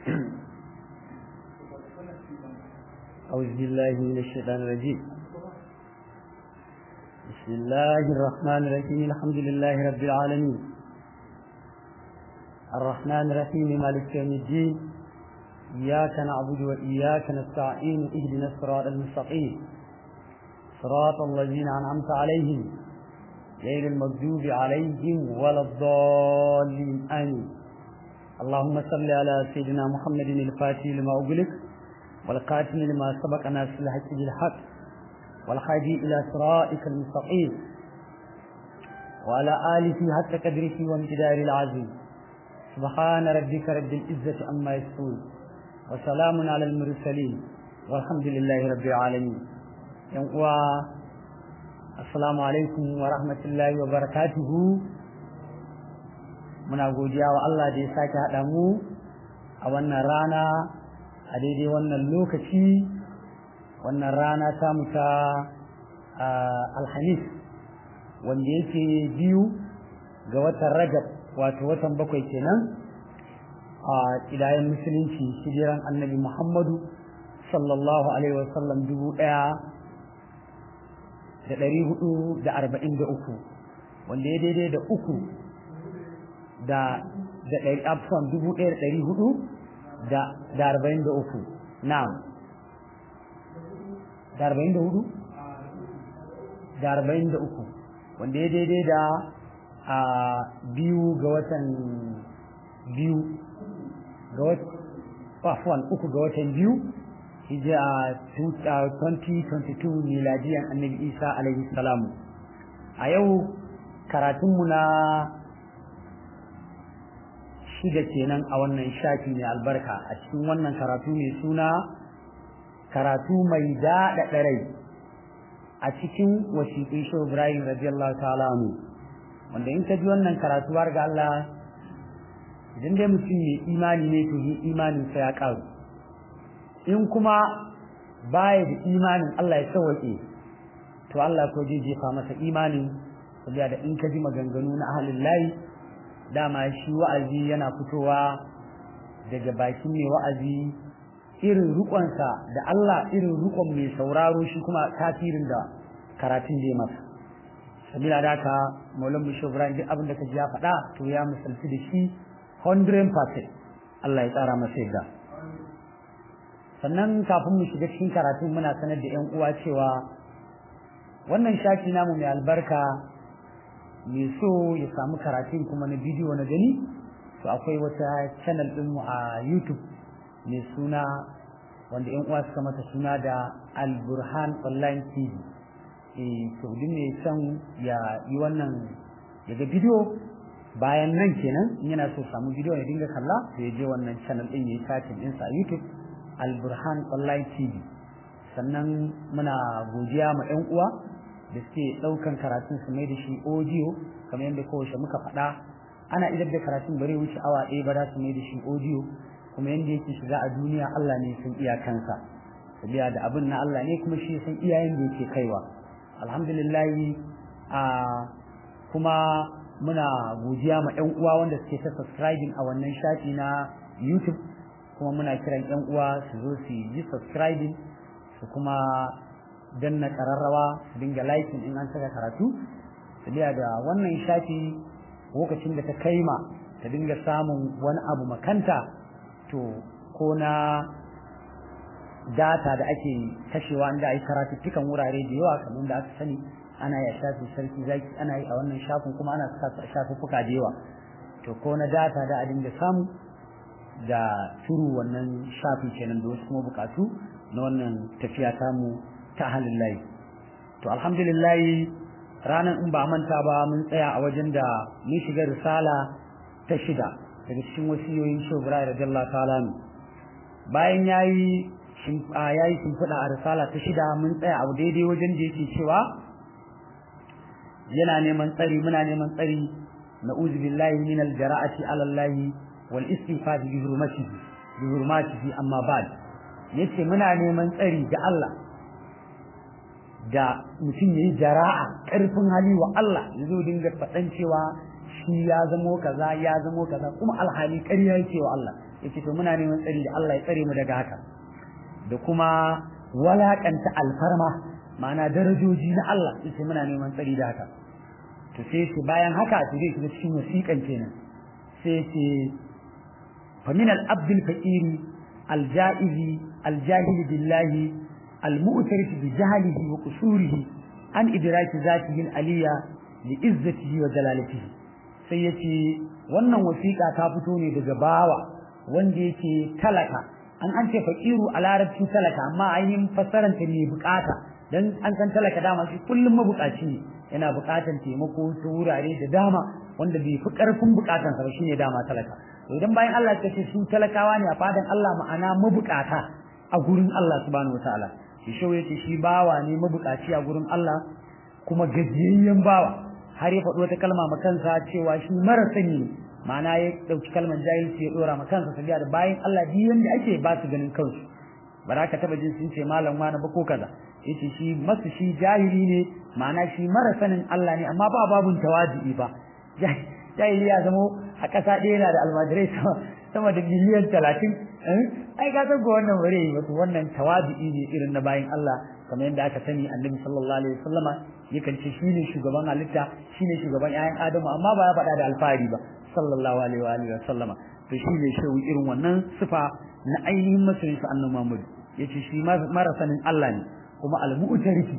أعوذ بالله من الشيطان الرجيم بسم الله الرحمن الرحيم الحمد لله رب العالمين الرحمن الرحيم مالك يوم الدين إياك نعبد وإياك نستعين اهدنا الصراط المستقيم صراط الذين أنعمت عليهم غير المغضوب عليهم ولا الضالين آمين اللهم صل على سيدنا محمد الفاتح لما أغلق والقاتم لما سبق ناس الحق بالحق والحادي إلى صراطك المستقيم وعلى آله حتى قدره وامتدار العظيم سبحان ربك رب العزة عما يصفون وسلام على المرسلين والحمد لله رب العالمين يوم assalamu alaikum wa rahmatullahi wa barakatuhu muna godiya wa Allah da ya sake haɗa mu a wannan rana a daidai wannan lokaci wannan rana ta muta alhamis wanda yake biyu ga watan rajab wato watan bakwai kenan a ƙidayen musulunci hijiran annabi muhammadu sallallahu alaihi wasallam dubu ɗaya da ɗari hudu da arba'in da uku wanda ya daidai da uku da da ɗari afon dubu ɗaya da ɗari hudu da da arba'in da uku na'am da arba'in da hudu da arba'in da uku wanda ya daidai da a biyu ga watan biyu ga watan uku ga watan biyu hijira 2022 miladiyan annabi isa alaihi salamu a yau karatunmu na shida kenan a wannan shafi mai albarka a cikin wannan karatu mai suna karatu mai daɗaɗa rai a cikin wasiƙin shi ibrahim radiyallahu ta'ala wanda in ka ji wannan karatu har ga Allah idan dai mutum mai imani ne to imaninsa ya ƙaru in kuma baya da imanin Allah ya sauwaƙe to Allah ko zai jefa masa imanin saboda da in ka ji maganganu na ahalin layi dama shi wa'azi yana fitowa daga bakin mai wa'azi irin rukonsa da Allah irin rukon mai sauraro shi kuma tasirin da karatun da ya masa sabila da haka maulan bisho ibrahim duk abin da ka ji ya faɗa to ya misalci da shi 100% Allah ya tsara masa yadda sannan kafin mu shiga cikin karatun muna sanar da ƴan uwa cewa wannan shafi namu mai albarka mai so ya samu karatun kuma na bidiyo na gani to akwai wata channel din mu a YouTube mai suna wanda ƴan uwa suka mata suna da Al Burhan Online TV eh to duk mai son ya yi wannan ya ga bidiyo bayan nan kenan in yana so samu bidiyo ya dinga kalla to ya je wannan channel din ya yi searching ɗinsa a YouTube alburhan online tv sannan muna godiya ma 'yan uwa da suke ɗaukan karatun su mai da shi audio kamar yadda kowace muka faɗa ana idar da karatun bare wuce awa ɗaya ba za su mai da shi audio kuma yadda yake shiga a duniya Allah ne sun iyakansa sabiya da abin na Allah ne kuma shi san iyayen da yake kaiwa alhamdulillah a kuma muna godiya ma 'yan uwa wanda suke ta subscribing a wannan shafi na YouTube kuma muna kiran yan uwa su zo su yi subscribing su kuma danna kararrawa su dinga liking in an saka karatu sabiya da wannan shafi lokacin da ta kaima ta dinga samun wani abu makanta to ko na data da ake kashewa inda ai karatuttukan wurare da yawa kamar da aka sani ana yi a shafin sarki zaki ana yi a wannan shafin kuma ana saka shafuffuka da yawa to ko na data da a dinga samu da turu wannan shafi kenan da wasu kuma bukatu na wannan tafiya tamu ta halin layi to alhamdulillah ranar in ba manta ba mun tsaya a wajen da mun shiga risala ta shida daga cikin wasiyoyin shugura da jalla ta'ala bayan yayi yayi shimfiɗa a risala ta shida mun tsaya a daidai wajen da yake cewa yana neman tsari muna neman tsari na'udhu billahi min al-jara'ati 'ala Allah wal istifad bi hurmatihi bi hurmatihi amma ba'd yace muna neman tsari da Allah da mutum yayi jara'a karfin hali wa Allah yazo dinga fadan cewa shi ya zamo kaza ya zamo kaza kuma alhali ƙarya yake wa Allah yace to muna neman tsari da Allah ya tsare mu daga haka da kuma walakanta alfarma ma'ana darajoji na Allah yace muna neman tsari da haka to sai ce bayan haka to zai shiga cikin wasiƙan kenan sai ce fa min al-abd al-faqir al-ja'iz al-jahil billahi al-mu'tarif bi jahlihi wa qusurihi an idraki zatihi al-aliyya li izzatihi wa jalalatihi sai yace wannan wasiƙa ta fito ne daga bawa wanda yake talaka an an ce faqiru a larabci talaka amma ainihin fassarar ta ne bukata dan an san talaka dama shi kullum mabukaci ne yana bukatan taimako ta wurare da dama wanda bai fi karfin bukatan sa ba shine dama talaka to idan bayan Allah ya ce su talakawa ne a fadan Allah ma'ana mabukata a gurin Allah subhanahu wataala shi shau yace shi bawa ne mabukaci a gurin Allah kuma gajiyayyen bawa har ya faɗi wata kalma ma kansa cewa shi mara sani ne ma'ana ya ɗauki kalman jahilci ya ɗora ma kansa sabiya da bayan Allah duk yanda ake ba su ganin kansu ba za ka taɓa jin sun ce malam wani ba ko kaza yace shi masu shi jahili ne ma'ana shi mara sanin Allah ne amma ba babun tawadi ba jahili ya zamo a ƙasa ɗaya yana da almajirai sama da miliyan talatin ai ka san ko wannan bare yi wato wannan tawadi ne irin na bayan Allah kamar yadda aka sani annabi sallallahu alaihi wasallama yakan ce shine shugaban halitta shine shugaban ƴaƴan adamu amma ba ya faɗa da alfahari ba sallallahu alaihi wa alihi wasallama to shine shehu irin wannan sifa na ainihin masoyin sa annabi Muhammad yace shi mara sanin Allah ne kuma al-mu'tarifi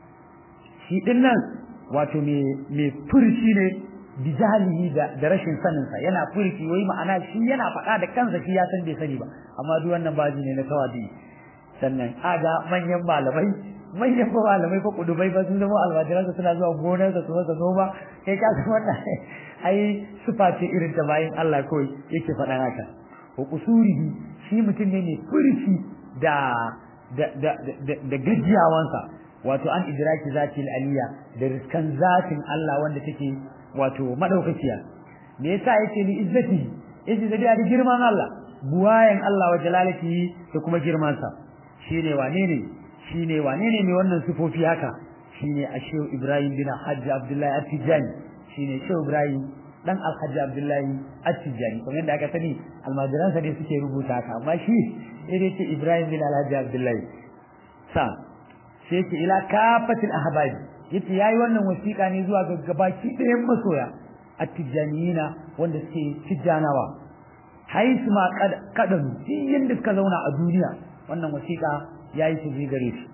shi din nan wato me me furci ne bijalihi da da rashin sanin sa yana furci wai ma'ana shi yana faɗa da kansa shi ya san bai sani ba amma duk wannan baji ne na tawadi sannan aga manyan malamai manyan ba malamai fa kudubai ba sun zama almajiran suna zuwa gonar su masa noma kai ka san wannan ai sufa ce irin ta bayan Allah kawai yake faɗa haka wa kusurihi shi mutum ne mai furci da da da da gajiyawansa wato an idraki zatil aliya da riskan zatin Allah wanda take wato madaukakiya me yasa yace ni izzati yace da da girman Allah buwayen Allah wa jalalatihi da kuma girman sa shine wane ne shine wane ne mai wannan sifofi haka shine Ashew Ibrahim bin Hajji Abdullahi At-Tijani shine Shehu Ibrahim dan Alhaji Abdullahi At-Tijani kuma yadda aka sani almajiran sa ne suke rubuta haka amma shi sai ce Ibrahim bin Alhaji Abdullahi sa sai ce ila kafatil ahbabi yace yayi wannan wasiƙa ne zuwa ga gabaki ɗayan masoya At-Tijaniyina wanda suke tijjanawa haisu ma kadan yanda suka zauna a duniya wannan wasiƙa yayi ta je gare shi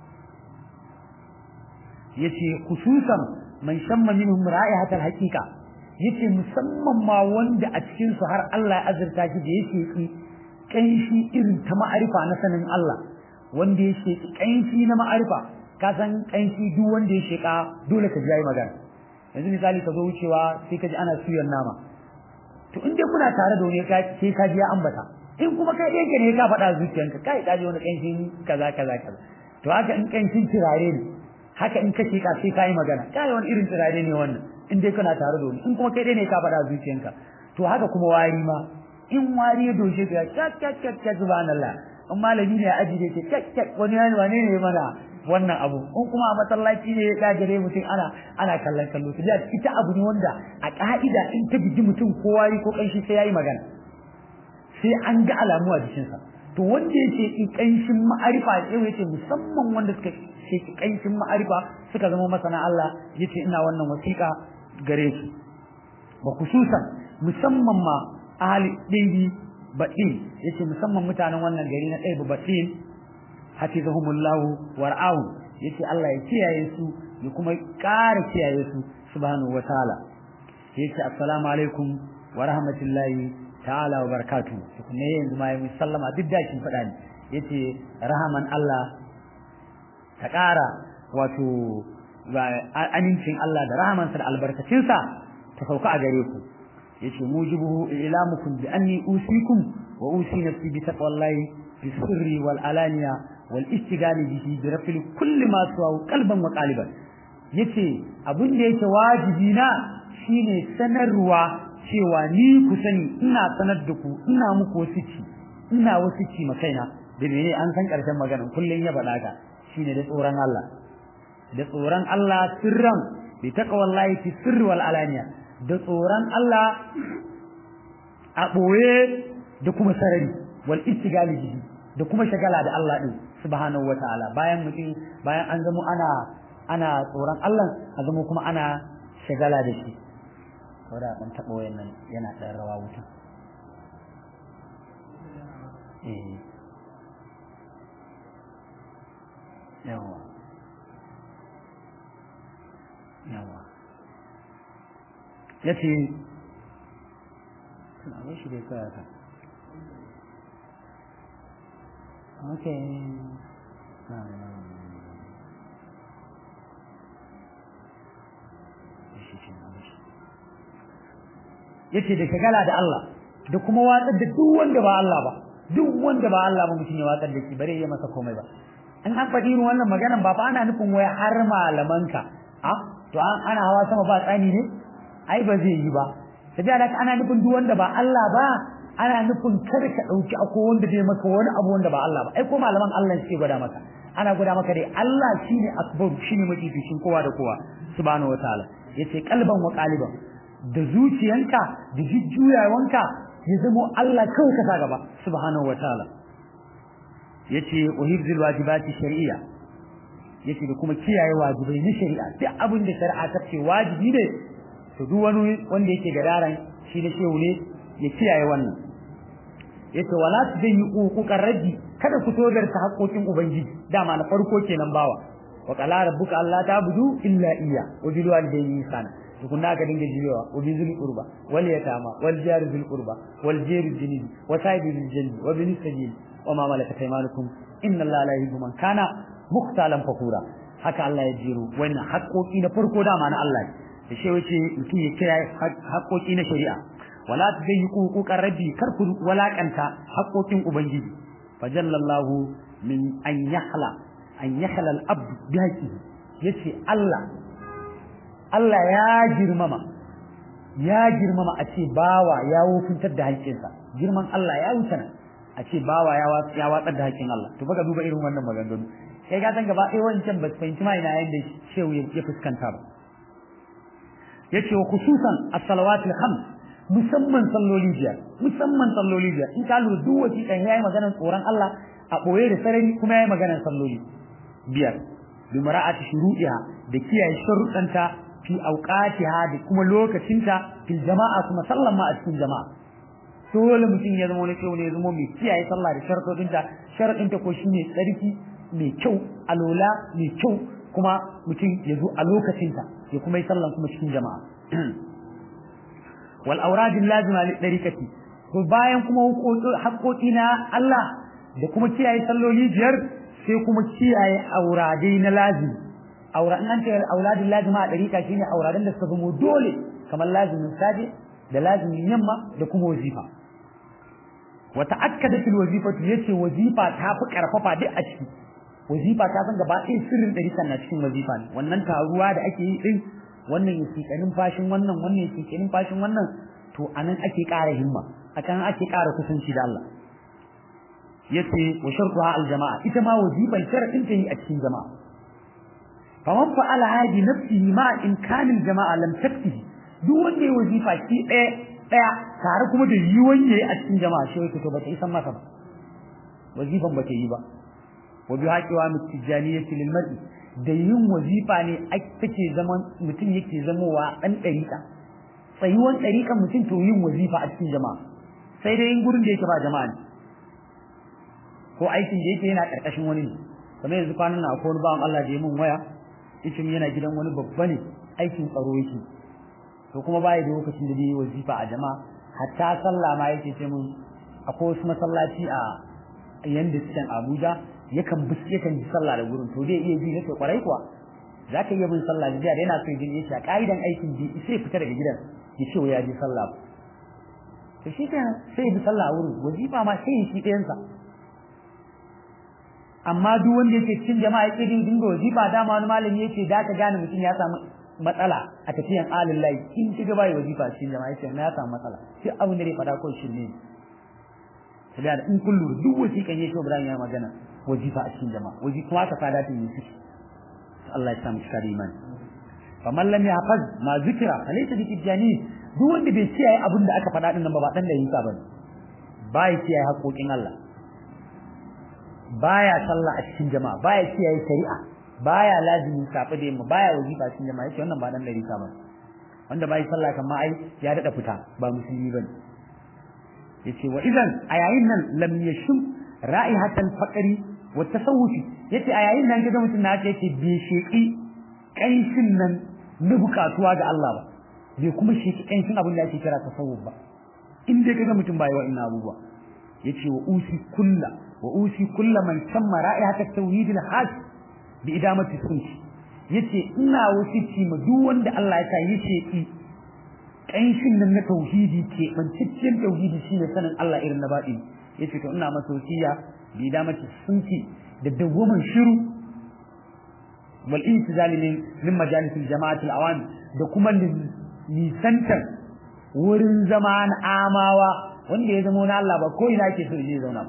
yace khususan man shamma minhum ra'ihatal haqiqa yace musamman ma wanda a cikin su har Allah ya azurta shi da yake ki kanshi irin ta ma'arifa na sanin Allah wanda ya sheki kanshi na ma'arifa ka san kanshi duk wanda ya sheka dole ka ji yayi magana yanzu misali ka zo wucewa sai ka ji ana suyan nama to in dai kuna tare da wani sai ka ji ya ambata in kuma kai ɗaya ne ka faɗa zuciyanka kai ka ji wani kanshin kaza kaza kaza to haka in kanshin turare ne haka in ka sheka sai ka yi magana kai wani irin turare ne wannan in dai kana tare da wani in kuma kai ɗaya ne ka faɗa zuciyanka to haka kuma wari ma in wari ya doshe ka kyak kyak kyak kyak subhanallah in malami ne ya aji da ke kyak kyak wani wane ne mana wannan abu in kuma a masallaci ne ya gare mutum ana ana kallon kallo to ita abu ne wanda a ka'ida in ta biji mutum ko wari ko kanshi sai yayi magana sai an ga alamu a jikinsa to wanda yake in kanshin ma'arifa sai yace musamman wanda suka ce kanshin ma'arifa suka zama masana Allah yace ina wannan wasiƙa gare su ba khususan musamman ma ahli ɗaibi baɗin yace musamman mutanen wannan gari na ɗaibi baɗin hafizahumullahu war'ahu yace Allah ya kiyaye su ya kuma ƙara kiyaye su subhanahu wataala yace assalamu alaikum wa rahmatullahi ta'ala wa barakatuh kuma yanzu ma yi sallama duk da kin faɗa ne yace rahaman Allah ta ƙara wato amincin Allah da rahamansa da albarkacinsa ta sauka a gare ku yace mujibuhu ilamukum bi anni usikum wa usi nafsi bi taqwallahi fi sirri wal alaniya wal istighali bihi bi rafil kulli ma suwa qalban wa qaliban yace abin da yake wajibi na shine sanarwa cewa ni ku sani ina sanar da ku ina muku wasici ina wasici ma kaina da mene an san karshen magana kullun ya faɗa ka shine da tsoron Allah da tsoron Allah sirran bi taqwallahi fi sirri wal alaniya da tsoron Allah a ɓoye da kuma sarari wal istigali bihi da kuma shagala da Allah din subhanahu wataala bayan mutum bayan an zamo ana ana tsoron Allah a zamo kuma ana shagala da shi saboda dan taɓa wayannan yana ɗan rawa wuta eh yawa yawa ya ce suna bai shi dai kawai ka ok ya ce da shagala da Allah da kuma watsar da duk wanda ba Allah ba duk wanda ba Allah ba mutum ya watsar da shi bare ya masa komai ba in an faɗi irin wannan maganan ba fa ana nufin wai har malamanka a to ana hawa sama ba tsani ne ai ba zai yi ba sai da ana nufin duk wanda ba Allah ba ana nufin kar ka dauki akwai wanda zai maka wani abu wanda ba Allah ba ai ko malaman Allah suke gwada maka ana gwada maka dai Allah shine akbar shine mafificin kowa da kowa subhanahu wataala yace kalban wa qaliban da zuciyanka da jujjuyawanka ya zamo Allah kawai ka sa gaba subhanahu wataala yace uhibzul wajibati shar'iyya yace da kuma kiyaye wajibai na shari'a duk abin da shari'a ta ce wajibi ne to duk wani wanda yake gadaran shi da shehu ne ya kiyaye wannan yace wala tudayi uquqar rabbi kada ku todar ta haƙoƙin ubangiji dama na farko kenan bawa wa qala rabbuka alla ta'budu illa iyya wa bil walidayni ihsana tukunna ka dinga jiyowa wa bi zul qurba wal yatama wal jar zul qurba wal jar junubi wa sahibi bil janni wa bin sabil wa ma malakat aymanukum inna allaha la yuhibbu man kana mukhtalan fakura haka Allah ya jiro wannan haƙoƙi na farko dama na Allah da shi wace mutum ya kira haƙoƙi na shari'a wala tudayyiqu huquqar rabbi kar ku walakanta haƙoƙin ubangiji fajallallahu min an yahla an yahla al-abd bi haqqihi yace Allah Allah ya girmama ya girmama a ce bawa ya wofintar da haƙƙinsa girman Allah ya wuce nan a ce bawa ya watsar da haƙƙin Allah to baka duba irin wannan maganganu kai ka san gaba ɗaya wancan ba su fahimci ma ina yanda shehu ya fuskanta ba yace wa khususan as-salawatul khams musamman salloli biyar musamman salloli biyar in ka lura duk wasi kan yayi maganar tsoron Allah a boye da sarari kuma yayi maganar salloli biyar bi mara'ati shuru'iha da kiyaye sharuɗanta fi awqatiha da kuma lokacinta fil jama'a kuma sallan ma a cikin jama'a dole mutum ya zama wani kyau ne ya zama mai kiyaye sallah da sharuɗinta sharuɗinta ko shine tsarki mai kyau alola mai kyau kuma mutum ya zo a lokacinta ya kuma yi sallan kuma cikin jama'a wal auradin lazima li dariqati to bayan kuma haƙoƙi na Allah da kuma kiyaye salloli biyar sai kuma kiyaye auradai na lazimi aura in an ce auladin lazima a dariqa shine auradan da suka zama dole kamar lazimin saje da lazimin yamma da kuma wazifa wa ta'akkada fil wazifati yace wazifa ta fi karfafa duk a ciki wazifa ta san gaba ɗaya sirrin ɗarikan na cikin wazifa ne wannan taruwa da ake yi ɗin wannan ya ke fashin wannan wannan ya ke fashin wannan to anan ake ƙara himma akan ake ƙara kusanci da Allah yace wa shartuha al jama'a ita ma wazifan sharadin ta yi a cikin jama'a faman fa'ala hadi nafsihi ma in kana al jama'a lam taktihi duk wanda ya wazifa shi ɗaya ɗaya tare kuma da yiwon yayi a cikin jama'a shi yake to ba ta isan masa ba wazifan ba ta yi ba wa bi haqiwa mutijaniyyati lil mar'i da yin wazifa ne take zaman mutum yake zamowa dan dariƙa tsayuwan dariƙan mutum to yin wazifa a cikin jama'a sai dai in gurin da yake ba jama'a ne ko aikin da yake yana karkashin wani ne kamar yanzu kwanan na akwai wani bawan Allah da ya mun waya yace yana gidan wani babba ne aikin tsaro yake to kuma baya da lokacin da zai yi wazifa a jama'a hatta sallah ma yake ce mun akwai wasu masallaci a yanda cikin Abuja yakan bi yakan ji sallah da gurin to zai iya bi nake kwarai kuwa zaka iya bin sallah da yana so jin yace a kaidan aikin ji sai fita daga gidan ya ce ya ji sallah to shi kenan sai bi sallah a wurin wazifa ma sai shi ɗayan sa amma duk wanda yake cikin jama'a yake dinga wazifa dama wani malami yake da ka gane mutum ya samu matsala a tafiyan alin layi in kiga bai wazifa cikin jama'a yace na ya samu matsala sai abin da zai fada ko shi ne sai da in kullu duk wasiƙan yake Ibrahim ya magana wajifa a cikin jama'a waji kuma ka fada ta yi shi Allah ya samu shi iman faman lam yahfaz ma zikira falaysa bi tijani duk wanda bai kiyaye abin da aka faɗa din nan ba ba dan da yinsa bane baya kiyaye haƙoƙin Allah baya sallah a cikin jama'a baya kiyaye shari'a baya lazimi safi da yamma baya wajiba cikin jama'a yace wannan ba dan da yinsa bane wanda bai sallah kan ma ai ya dada fita ba musulmi bane yace wa idan a yayin nan lam yashum ra'ihatal faqri wa tasawufi yace a yayin nan kaga mutum na ce yake bi sheki kanshin nan na bukatuwa ga Allah ba bai kuma sheki kanshin abin da ake kira tasawuf ba in dai kaga mutum bai wa'annan abubuwa yace wa usi kullu wa usi kullu man samma ra'ihatat tauhid al-hajj bi idamati sunni yace ina wasici ma duk wanda Allah ya sa yace ki kanshin nan na tauhidi ke bancicciyar tauhidi shine sanin Allah irin na baɗi yace to ina masa wasiya bi da mace sunki da dawwaman shiru wal intizal min min majalis al jama'at al awam da kuma nisantar wurin zama na amawa wanda ya zama na Allah ba ko ina yake so ya zauna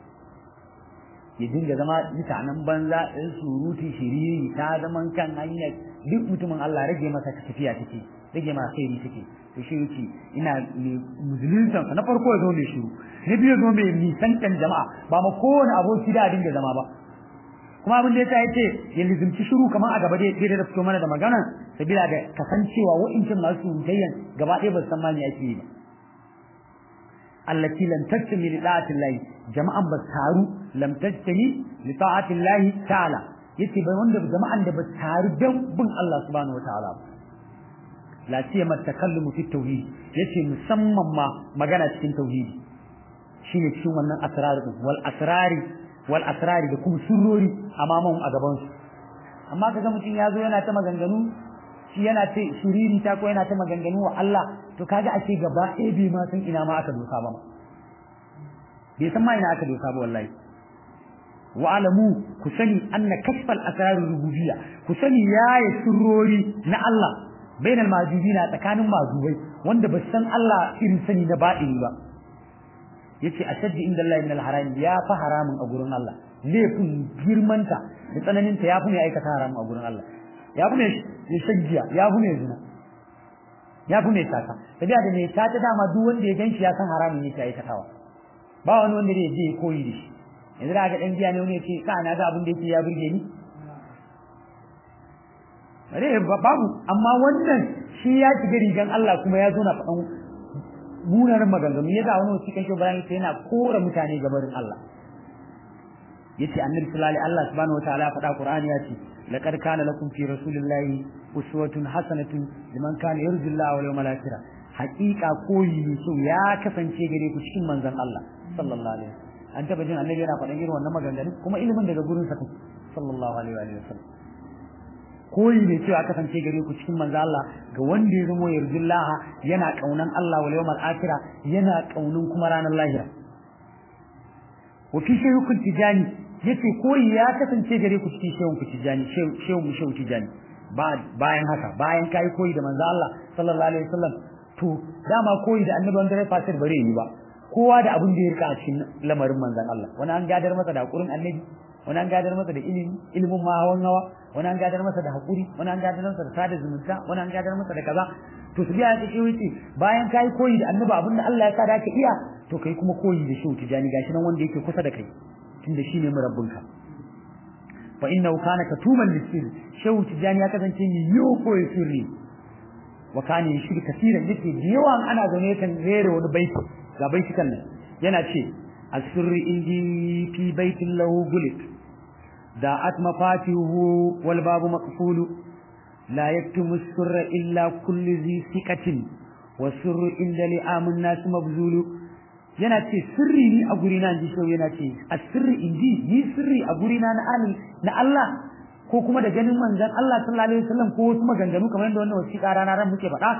ya dinga zama mutanen banza ɗin surutu shiriri ta zaman kan hanyar duk mutumin Allah rage masa tafiya take rage masa kai take to shi yake ina musulunta na farko ya zo mai shiru na biyu zo mai nisantan jama'a ba ma kowane aboki da dinga zama ba kuma abin da yasa yace ya lizimci shiru kamar a gaba da yake da fito mana da magana sabila da kasancewa wa'incin masu surutayyan gaba ɗaya ba san ma me ake yi ba allati lam tajtami li ta'ati Allah jama'an ba taru lam tajtami li ta'ati Allah ta'ala yace bai wanda jama'an da ba taru dan bin Allah subhanahu wa ta'ala ba la siyama takallumu fi tauhid yace musamman ma magana cikin tauhidi shine cikin wannan asrar din wal asrari wal asrari da kuma surrori amaman a gaban su amma kaga mutum ya zo yana ta maganganu shi yana ce shiriri ta ko yana ta maganganu wa Allah to kaga ake gaba ɗaya bai ma san ina ma aka dosa ba bai san ma ina aka dosa ba wallahi wa alamu ku sani anna kashfal asrar rububiyya ku sani yayi surrori na Allah bainal majubina tsakanin mazubai wanda ba san Allah irin sani na baɗini ba yace ashaddi inda Allah min al-haram ya fa haramun a gurin Allah laifin girmanta da tsananinta ya fi ne aikata haramun a gurin Allah ya fi ne shagiya ya fi ne zina ya fi ne sata tabiya da mai sata dama duk wanda ya ganshi ya san haramun yake aikatawa ba wani wanda zai je koyi da shi yanzu da ga dan biya ne wani ya ce ka na ga abin da yake ya burge ni bare babu amma wannan shi ya shiga rigan Allah kuma ya zo na faɗan munanan maganganu ya ga wani wasu kan Ibrahim sai yana kora mutane gabarin Allah yace annabi sallallahu alaihi Allah subhanahu wataala ya faɗa Qur'ani ya ce laqad kana lakum fi rasulillahi uswatun hasanatun liman kana yarju Allah wal yawmal akhir haqiqa koyi so ya kasance gare ku cikin manzon Allah sallallahu alaihi an taba jin annabi yana faɗan irin wannan maganganu kuma ilimin daga gurin sa sallallahu alaihi wa sallam koyi ne cewa kasance gare ku cikin manzo Allah ga wanda ya zama yarjullaha yana kaunan Allah wal yawmal akhir yana kaunin kuma ranar lahira wa fi shaykhul tijani yace koyi ya kasance gare ku cikin shehun ku tijani shehun mu shehu tijani bayan haka bayan kai koyi da manzo Allah sallallahu alaihi wasallam to dama koyi da annabi wanda ya fasir bare ni ba kowa da abin da ya rika a cikin lamarin manzon Allah wani an gadar masa da hakurin annabi wani an gadar masa da ilimi ilimin ma hawan hawa wani an gadar masa da hakuri wani an gadar masa da sada zumunta wani an gadar masa da kaza to su biya take wuce bayan kai koyi da annabi abin da Allah ya sa da ka iya to kai kuma koyi da shehu tijani gashi nan wanda yake kusa da kai tunda shine murabbinka fa innahu kana katuman lisir shehu tijani ya kasance mai yiwo koyi sirri wa kana yashiri kasiran yake da yawan ana zaune kan rere wani baiti ga baitikan nan yana ce asirri indi fi baitin lahu gulik داعت مفاتيحه والباب مقفول لا يكتم السر إلا كل ذي ثقة والسر عند لئام الناس مبذول yana ce sirri ni a guri na ji yana ce a sirri inji ni sirri a guri na na na Allah ko kuma da ganin manzon Allah sallallahu alaihi wasallam ko wasu maganganu kamar yadda wannan wasiƙa rana ran muke faɗa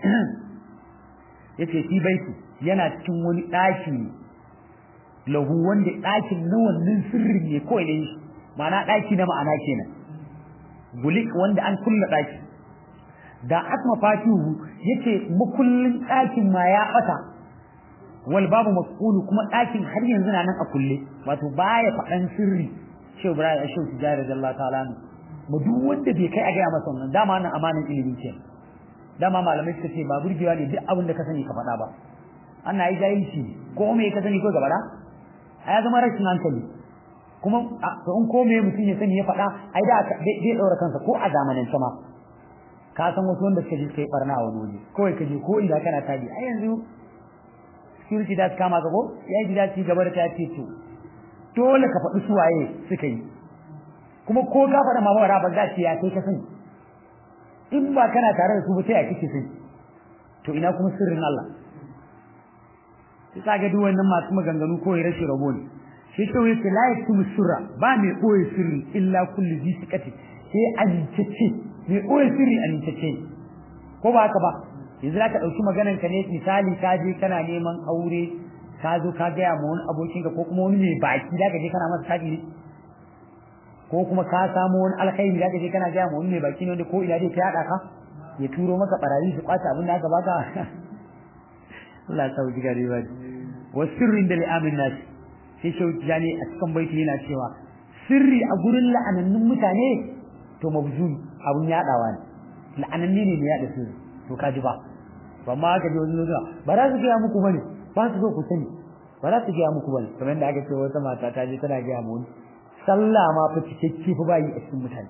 yace fi baiti yana cikin wani ɗaki lahu wanda ɗakin na wannan sirrin ne kawai ne ma'ana ɗaki na ma'ana kenan gulik wanda an kulla ɗaki da asma fatihu yace makullin ɗakin ma ya ɓata wal babu masqulu kuma ɗakin har yanzu na nan a kulle wato baya faɗan sirri shehu ibrahim shehu tijari radiyallahu ta'ala mu duk wanda bai kai a gaya masa wannan dama nan amanan ilimi ce dama malamai suka ce ba burgewa ne duk abin da ka sani ka faɗa ba ana yi jahilci ko me ka sani ko gaba da ya zama rashin hankali kuma to in ko me mutum ya sani ya faɗa ai da zai ɗaura kansa ko a zamanin sama ka san wasu wanda suka je suka yi barna a wani waje kawai ka je ko inda kana tabi ai yanzu security da kama ka ko ya yi gida ci gaba da ta ce to dole ka faɗi su waye suka yi kuma ko ka faɗa mama ba za ce ya kai ka sani in ba kana tare da su ba sai ya kike sani to ina kuma sirrin Allah sai ka ga duk wannan masu maganganu ko rashin rabo ne shi to yace la yaktumu sirra ba mai koyi sirri illa kullu bi sikati sai amincece mai koyi sirri amincece ko ba haka ba yanzu za ka ɗauki maganan ka ne misali ka je kana neman aure ka zo ka gaya ma wani abokinka ko kuma wani mai baki da ka je kana masa taɗi ne ko kuma ka samu wani alkhairi da ka je kana gaya ma wani mai baki ne wanda ko ina dai ta yaɗa ka ya turo maka barayi su kwace abin da aka baka Allah ya sauki gari ba wa sirrin da li'amin nasi sai shauki jani a cikin baiti yana cewa sirri a gurin la'anannun mutane to mabzul abun yaɗawa ne la'ananni ne ne yaɗa sirri to kaji ba ba ma ka ji wani zuwa ba za su gaya muku bane ba su so ku sani ba za su gaya muku bane kamar da aka ce wata mata ta je tana gaya mu sallah ma fa cikakke fa bayi a cikin mutane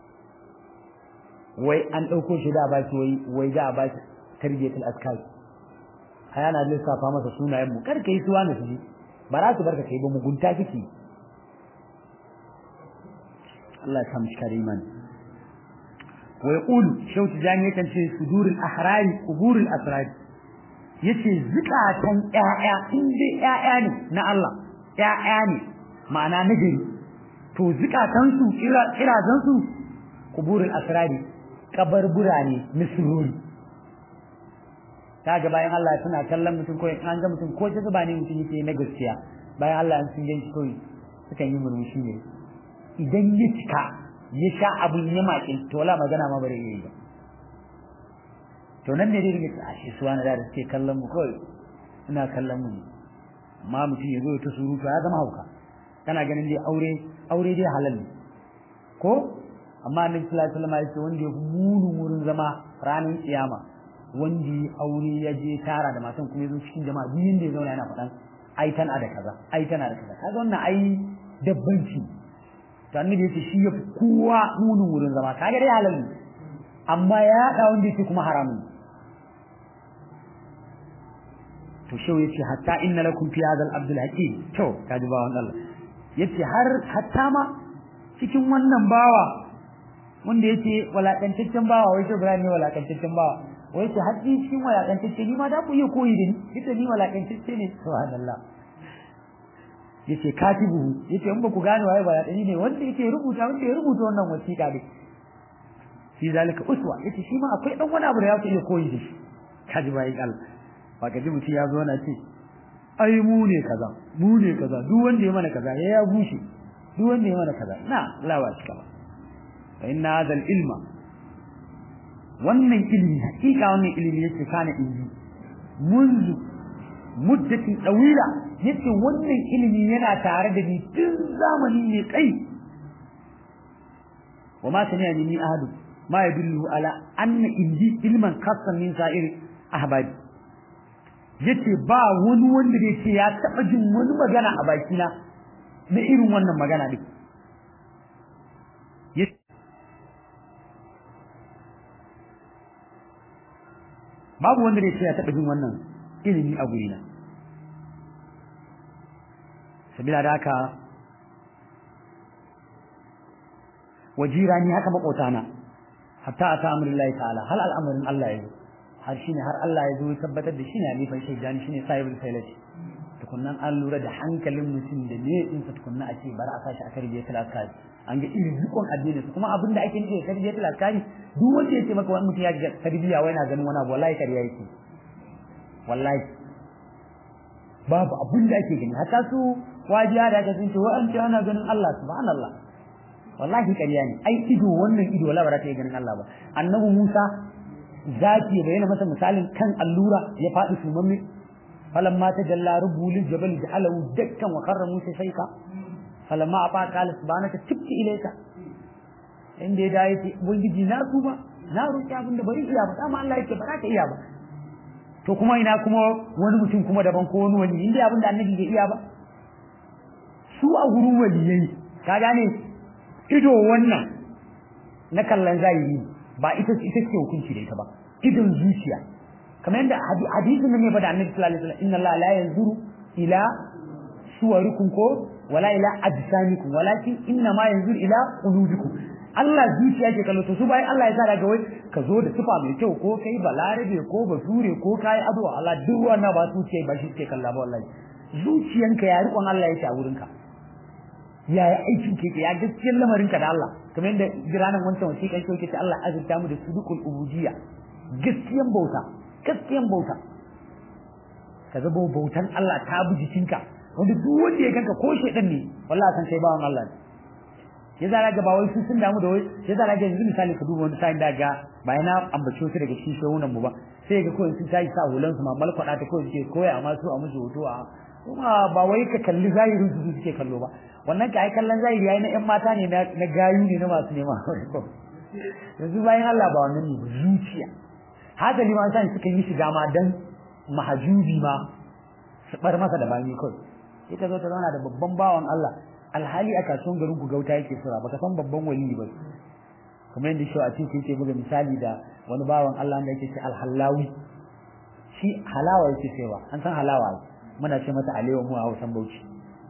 wai an ɗauko shi da ba shi wai wai za a ba shi tarbiyatul askar ai ana lissafa masa sunayen mu kar ka yi suwa na su ba za su barka kai ba mugunta kike Allah ya samu shi kare imani ويقول شوت جاني يكن في صدور الأحرار قبور الأسرار yace zukatan ƴaƴa in dai ƴaƴa ne na Allah ƴaƴa ne ma'ana na gari to zukatan su kira kirazan su kuburul asrari kabarbura ne misruri kaga bayan Allah suna kallon mutum ko an ga mutum ko ta zuba ne mutum yake na gaskiya bayan Allah sun ganshi kawai sukan yi murmushi ne idan ya cika ya sha abun ya maƙin to wala magana ma bare yi ba to nan ne dai rike a shi suwa na da suke kallon mu kawai ina kallon mu ne amma mutum ya zo ta surutu ya zama hauka kana ganin dai aure aure dai halal ne ko amma annabi sallallahu alaihi wasallam ya ce wanda ya munu wurin zama ranar kiyama wanda ya aure ya je tara da matan kuma ya zo cikin jama'a duk inda ya zauna yana faɗan ai tana da kaza ai tana da kaza kaga wannan ai dabbanci to annabi yace shi yafi kowa munin wurin zama kaga dai halal ne amma ya da wanda yake kuma haramun to shau yace hatta inna lakum fi hadha al-abdul hakim to kaji ba wannan Allah yace har hatta ma cikin wannan bawa wanda yake walakantaccen bawa wai to Ibrahim ne walakantaccen bawa wai ce har cikin walakantacce ni ma da ku yi koyi da ni ita ni walakantacce ne subhanallah yace katibu yace in ba ku gane waye ba dani ne wanda yake rubuta wanda ya rubuta wannan wasiƙa ne shi zalika uswa yace shi ma akwai dan wani abu da ya iya koyi da shi kaji bai kal ba ka ji mutum ya zo na ce ai mu ne kaza mu ne kaza duk wanda ya mana kaza ya ya bushe duk wanda ya mana kaza na lawa shi kaba fa inna hadha ilma wannan ilimi hakika wannan ilimi yake kana inji munzu muddatin dawila yace wannan ilimi yana tare da ni tun zamani ne kai wama sami'a ni ahadu ma yadullu ala anna indi ilman khassan min sa'ir ahbadi yace ba wani wanda da yake ya taba jin wani magana a bakina na irin wannan magana din babu wanda da yake ya taba jin wannan ilimi a gurina sabila da haka wajirani haka makotana hatta ata amrullahi ta'ala hal al'amarin Allah yayi har shine har Allah ya zo ya tabbatar da shine alifan shaidani shine sahibul failati tukunnan an lura da hankalin mutum da ne din sa tukunna a ce bari a sashi a tarbiyatul askari an ga irin rikon addini kuma abin da ake nufi da tarbiyatul askari duk wanda ya ce maka wani mutum ya ga tarbiya wai na ganin wani abu wallahi kariya yake wallahi babu abin da ake gani hatta su wajiya da aka sun ce wa an ce ana ganin Allah subhanallah wallahi ƙarya ne ai ido wannan ido wala ba za ta yi ganin Allah ba annabi Musa zaki ya bayyana masa misalin kan allura ya faɗi sumamme falamma tajalla rabbul jabal ja'alahu dakkan wa qarra Musa shayka falamma afa qala subhanaka tibti ilayka inda ya dawo yace ubangiji na tuba na roki abin da bari iya ba dama Allah yake ba za ka iya ba to kuma ina kuma wani mutum kuma daban ko wani wani inda abin da annabi bai iya ba su a gurin waliyai ka gane ido wannan na kallon zahiri ba ita ita ce hukunci da ita ba idon zuciya kamar yadda hadisin ne ba da annabi sallallahu alaihi wasallam inna Allah la yanzuru ila suwarikum ko wala ila ajsamikum walakin inna ma yanzuru ila qulubikum Allah zuciya ke kallo to su bayan Allah ya sa daga wai ka zo da sifa mai kyau ko kai balarabe ko bature ko kai ado Allah duk wannan ba su ce ba shi ke kalla ba wallahi zuciyanka ya riƙon Allah yake a wurinka ya yi aikin ke ya gaskiyar lamarinka da Allah kamar yadda jiranan wancan wasiƙan kyau ke ce Allah azurta mu da sudukul ubudiyya gaskiyan bauta gaskiyan bauta ka zabo bautan Allah ta bi jikinka wanda duk wanda ya ganka ko shedan ne wallahi san kai bawan Allah ne ya zara ga ba wai su sun damu da wai ya zara ga yanzu misali ka duba wani sa'in da ga bayan na ambace su daga cikin shehunan mu ba sai ga kawai sun tashi sa hulan su ma malkwada ta kawai suke koya amma su a musu hoto a kuma ba wai ka kalli zahirin su suke kallo ba wannan ka ai kallon zahiri yayi na ƴan mata ne na gayu ne na masu nema yanzu bayan Allah ba wannan ne zuciya haka liman san suka yi shiga ma dan mahajubi ma su bar masa da bani kawai sai ta zo ta zauna da babban bawan Allah alhali a kasuwan garin ku gauta yake sura baka san babban wali ba kuma yadda shi a cikin yake buga misali da wani bawan Allah da yake ce alhallawi shi halawa yake cewa an san halawa muna ce mata alewa mu a Hausan Bauchi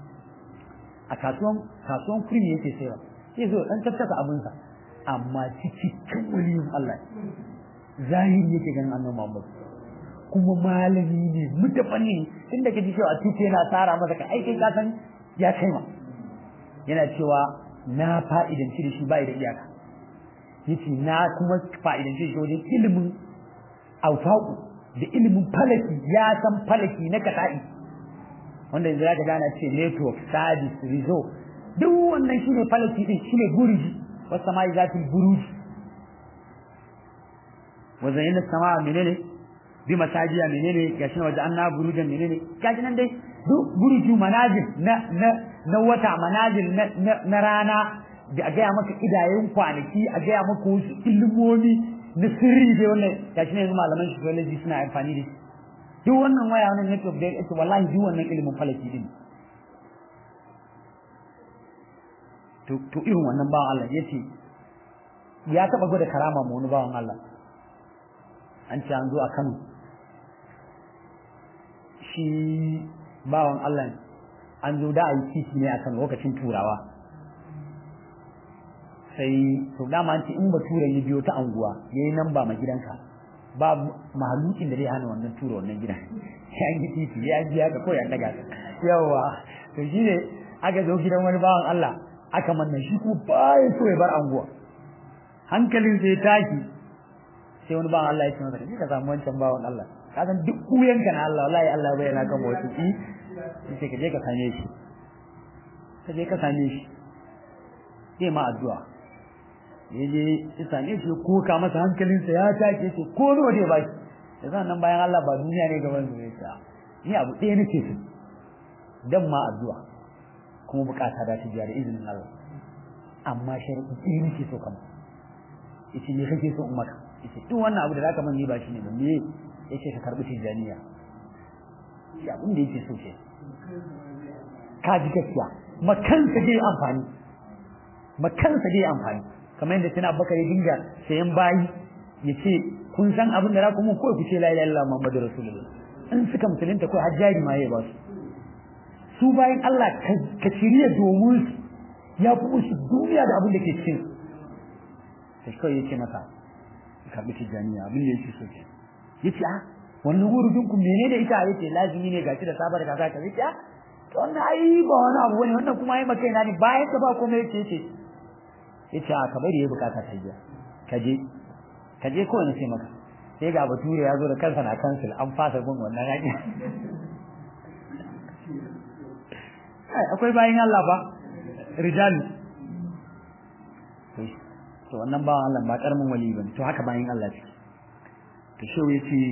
a kasuwan kasuwan kurmi yake cewa sai zo dan tattaka abinsa amma cikin waliyin Allah zahiri yake ganin annabi Muhammad kuma malami ne mutafani tun da kaji cewa tuke yana tsara masa ka aikin kasan ya kai ma yana cewa na fa'idanci da shi bai da iyaka yace na kuma fa'idanci shi wajen ilimin aufaku da ilimin falaki ya san falaki na kata'i wanda yanzu zaka gana ce network service result duk wannan shine falaki din shine burji wasu sama'i zatul buruji wazan yana sama menene bi masajiya menene gashi na waje anna burujan menene gashi nan dai duk buruju manazil na na na wata manazil na na rana da a gaya maka idayen kwanaki a gaya maka wasu ilimomi na sirri dai wannan gashi ne malaman psychology suna amfani da duk wannan waya wannan network da yake wallahi duk wannan ilimin falaki din to to irin wannan bawan Allah yace ya taba gwada karama mu wani bawan Allah an ce an zo a Kano shi bawan Allah an zo da a yi titi ne a kan lokacin turawa sai to dama an ce in bature ya biyo ta anguwa ya yi nan ba ma gidanka ba mahalukin da zai hana wannan tura wannan gidan ya yi titi ya ji haka ko ya daga yawa to shi ne aka zo gidan wani bawan Allah aka manna shi ko baya so ya bar anguwa hankalin sai tashi sai wani bawan Allah ya ce masa ka samu wancan bawan Allah ka san duk kuyanka na Allah wallahi Allah bai yana kan wasu ki sai ka je ka same shi ka je ka same shi sai ma addu'a ya je ya same shi ko ka masa hankalinsa ya take shi ko nawa dai baki da zan nan bayan Allah ba duniya ne gaban su ne ni abu ɗaya nake so dan ma addu'a kuma bukata da ta jiya da izinin Allah amma sharadi ɗaya nake so kamar yace me kake so in maka yace duk wannan abu da zaka man ni ba shi ne ba me yace ka karbi tijaniya shi abin da yake so ce ka ji gaskiya makansa dai amfani makansa dai amfani kamar yadda tana baka ya dinga sayan bayi yace kun san abin da za ku mun ko ku ce la ilaha illallah muhammadur rasulullah in suka musulunta ko hajjari ma ya ba su su bayan Allah ka shirya domin ya fi musu duniya da abin da ke cikin sai kawai yake masa karbi tijaniya abin da yake so ke yace a wannan wurudin ku menene ita yace lazimi ne gashi da sabar kaza ka yace a to wannan ai ba wani abu bane wannan kuma ai maka ina ne bayan ka ba komai yace yace yace a kamar yayi bukata ta jiya ka je ka je ko ne sai maka sai ga bature ya zo da kansa na cancel an fasa gun wannan hanya akwai bayan Allah ba rijal to wannan bawan Allah ba karamin wali bane to haka bayan Allah ce to shi yace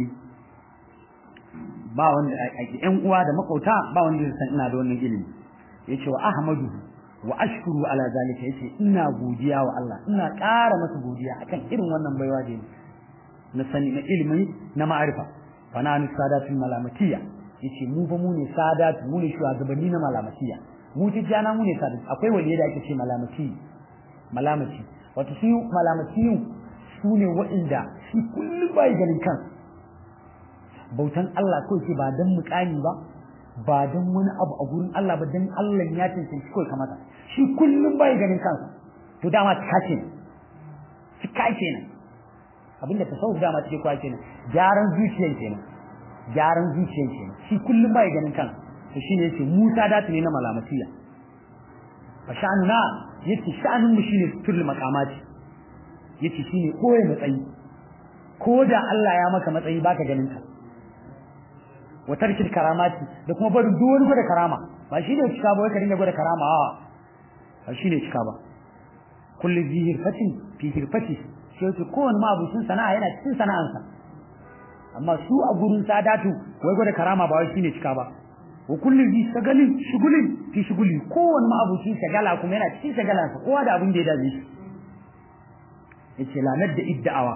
ba wanda ƴan uwa da makauta ba wanda zai san ina da wannan ilimi yace wa ahmadu wa ashkuru ala zalika yace ina godiya wa Allah ina ƙara masa godiya akan irin wannan baiwa da na sani na ilimi na ma'arifa fa na sadatul malamatiya yace mu fa mu ne sadatu mu ne shugabanni na malamatiya mu tijjana mu ne sadatu akwai waliye da ake ce malamati malamati wato su malamatiyu su ne waɗanda shi kullum bai ganin kan bautan Allah ko ce ba dan mukami ba ba dan wani abu a gurin Allah ba dan Allah ya cancanci kawai kamata shi kullum bai ganin kansa to dama cika ce cika ce ne abinda tasawuf dama take kwa kenan gyaran zuciyar kenan gyaran zuciyar kenan shi kullum bai ganin kansa to shine yace Musa datu ne na malamatiya fa sha'anuna yace sha'anun mu shine turul maqamati yace shine koyi matsayi ko da Allah ya maka matsayi baka ganin ka wa tarkil karamati da kuma barin duk wani gwada karama ba shine cika ba wai ka dinga gwada karama a ba shine cika ba kullu zihir fatin fi hirfati sai ce kowane mabucin sana'a yana cikin sana'ansa amma su a gurin sadatu wai gwada karama ba wai shine cika ba wa kullu zi shagalin shugulin fi shuguli kowane mabucin shagala kuma yana cikin shagalansa kowa da abin da ya dace shi yace lanar da idda'awa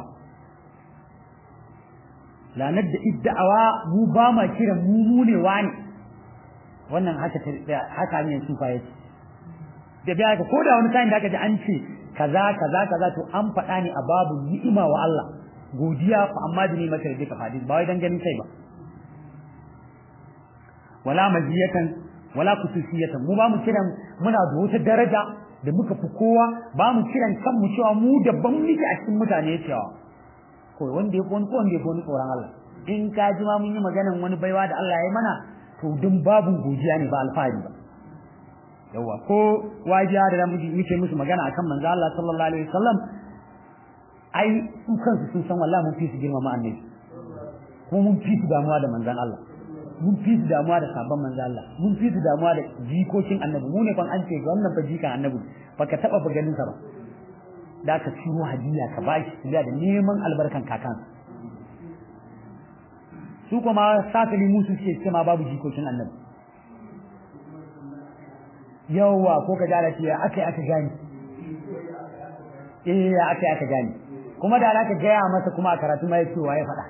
lanar da idda'awa mu ba ma kiran mu mu ne wani wannan haka haka ne su fa yace da biya ka koda wani kayan da aka ji an ce kaza kaza kaza to an faɗa ne a babu ni'ima wa Allah godiya fa amma da ni maka da ka hadis ba wai dan ganin kai ba wala maziyatan wala kususiyatan mu ba mu kiran muna da wata daraja da muka fi kowa ba mu kiran kanmu cewa mu daban muke a cikin mutane cewa ko wanda ya wani ko wanda ya wani tsoron Allah in ka ji ma mun yi maganan wani baiwa da Allah ya yi mana to dun babu godiya ne ba alfahari ba yawa ko wajiya da muke musu magana akan manzo Allah sallallahu alaihi wasallam ai su kansu sun san wallahi mun fi su girmama annabi ko mun fi su damuwa da manzon Allah mun fi su damuwa da sabon manzon Allah mun fi su damuwa da jikokin annabi mu ne ban an ce wannan fa jikan annabi baka taba ba ganin sa ba da ka ciro hadiya ka bashi da neman albarkan kakan su kuma safili musu suke cewa babu jikokin annabi yawa ko ka jara ce aka aka gani eh aka aka gani kuma da aka gaya masa kuma a karatu ma yace wa ya faɗa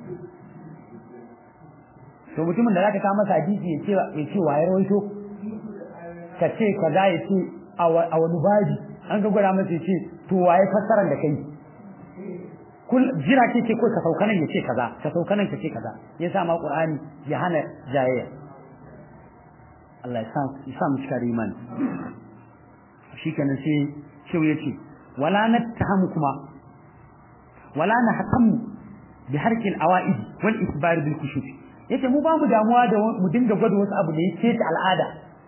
to mutumin da zaka kawo masa hadisi ya ce ya ce wa ya rawaito ka ce kaza ya ce a wani babi an ga gwada masa ya ce to wa ya fassara da kai kul jira ke ce ko ka sauka nan ya ce kaza ka sauka nan ka ce kaza ya sa ma qur'ani ya hana jayayya Allah ya sa mu cika iman shikenan sai shehu yace wala nattahamu kuma wala nahtamu bi harki al-awaid wal isbar bil kushuf yace mu ba mu damuwa da mu dinga gwada wasu abu da yake ta al'ada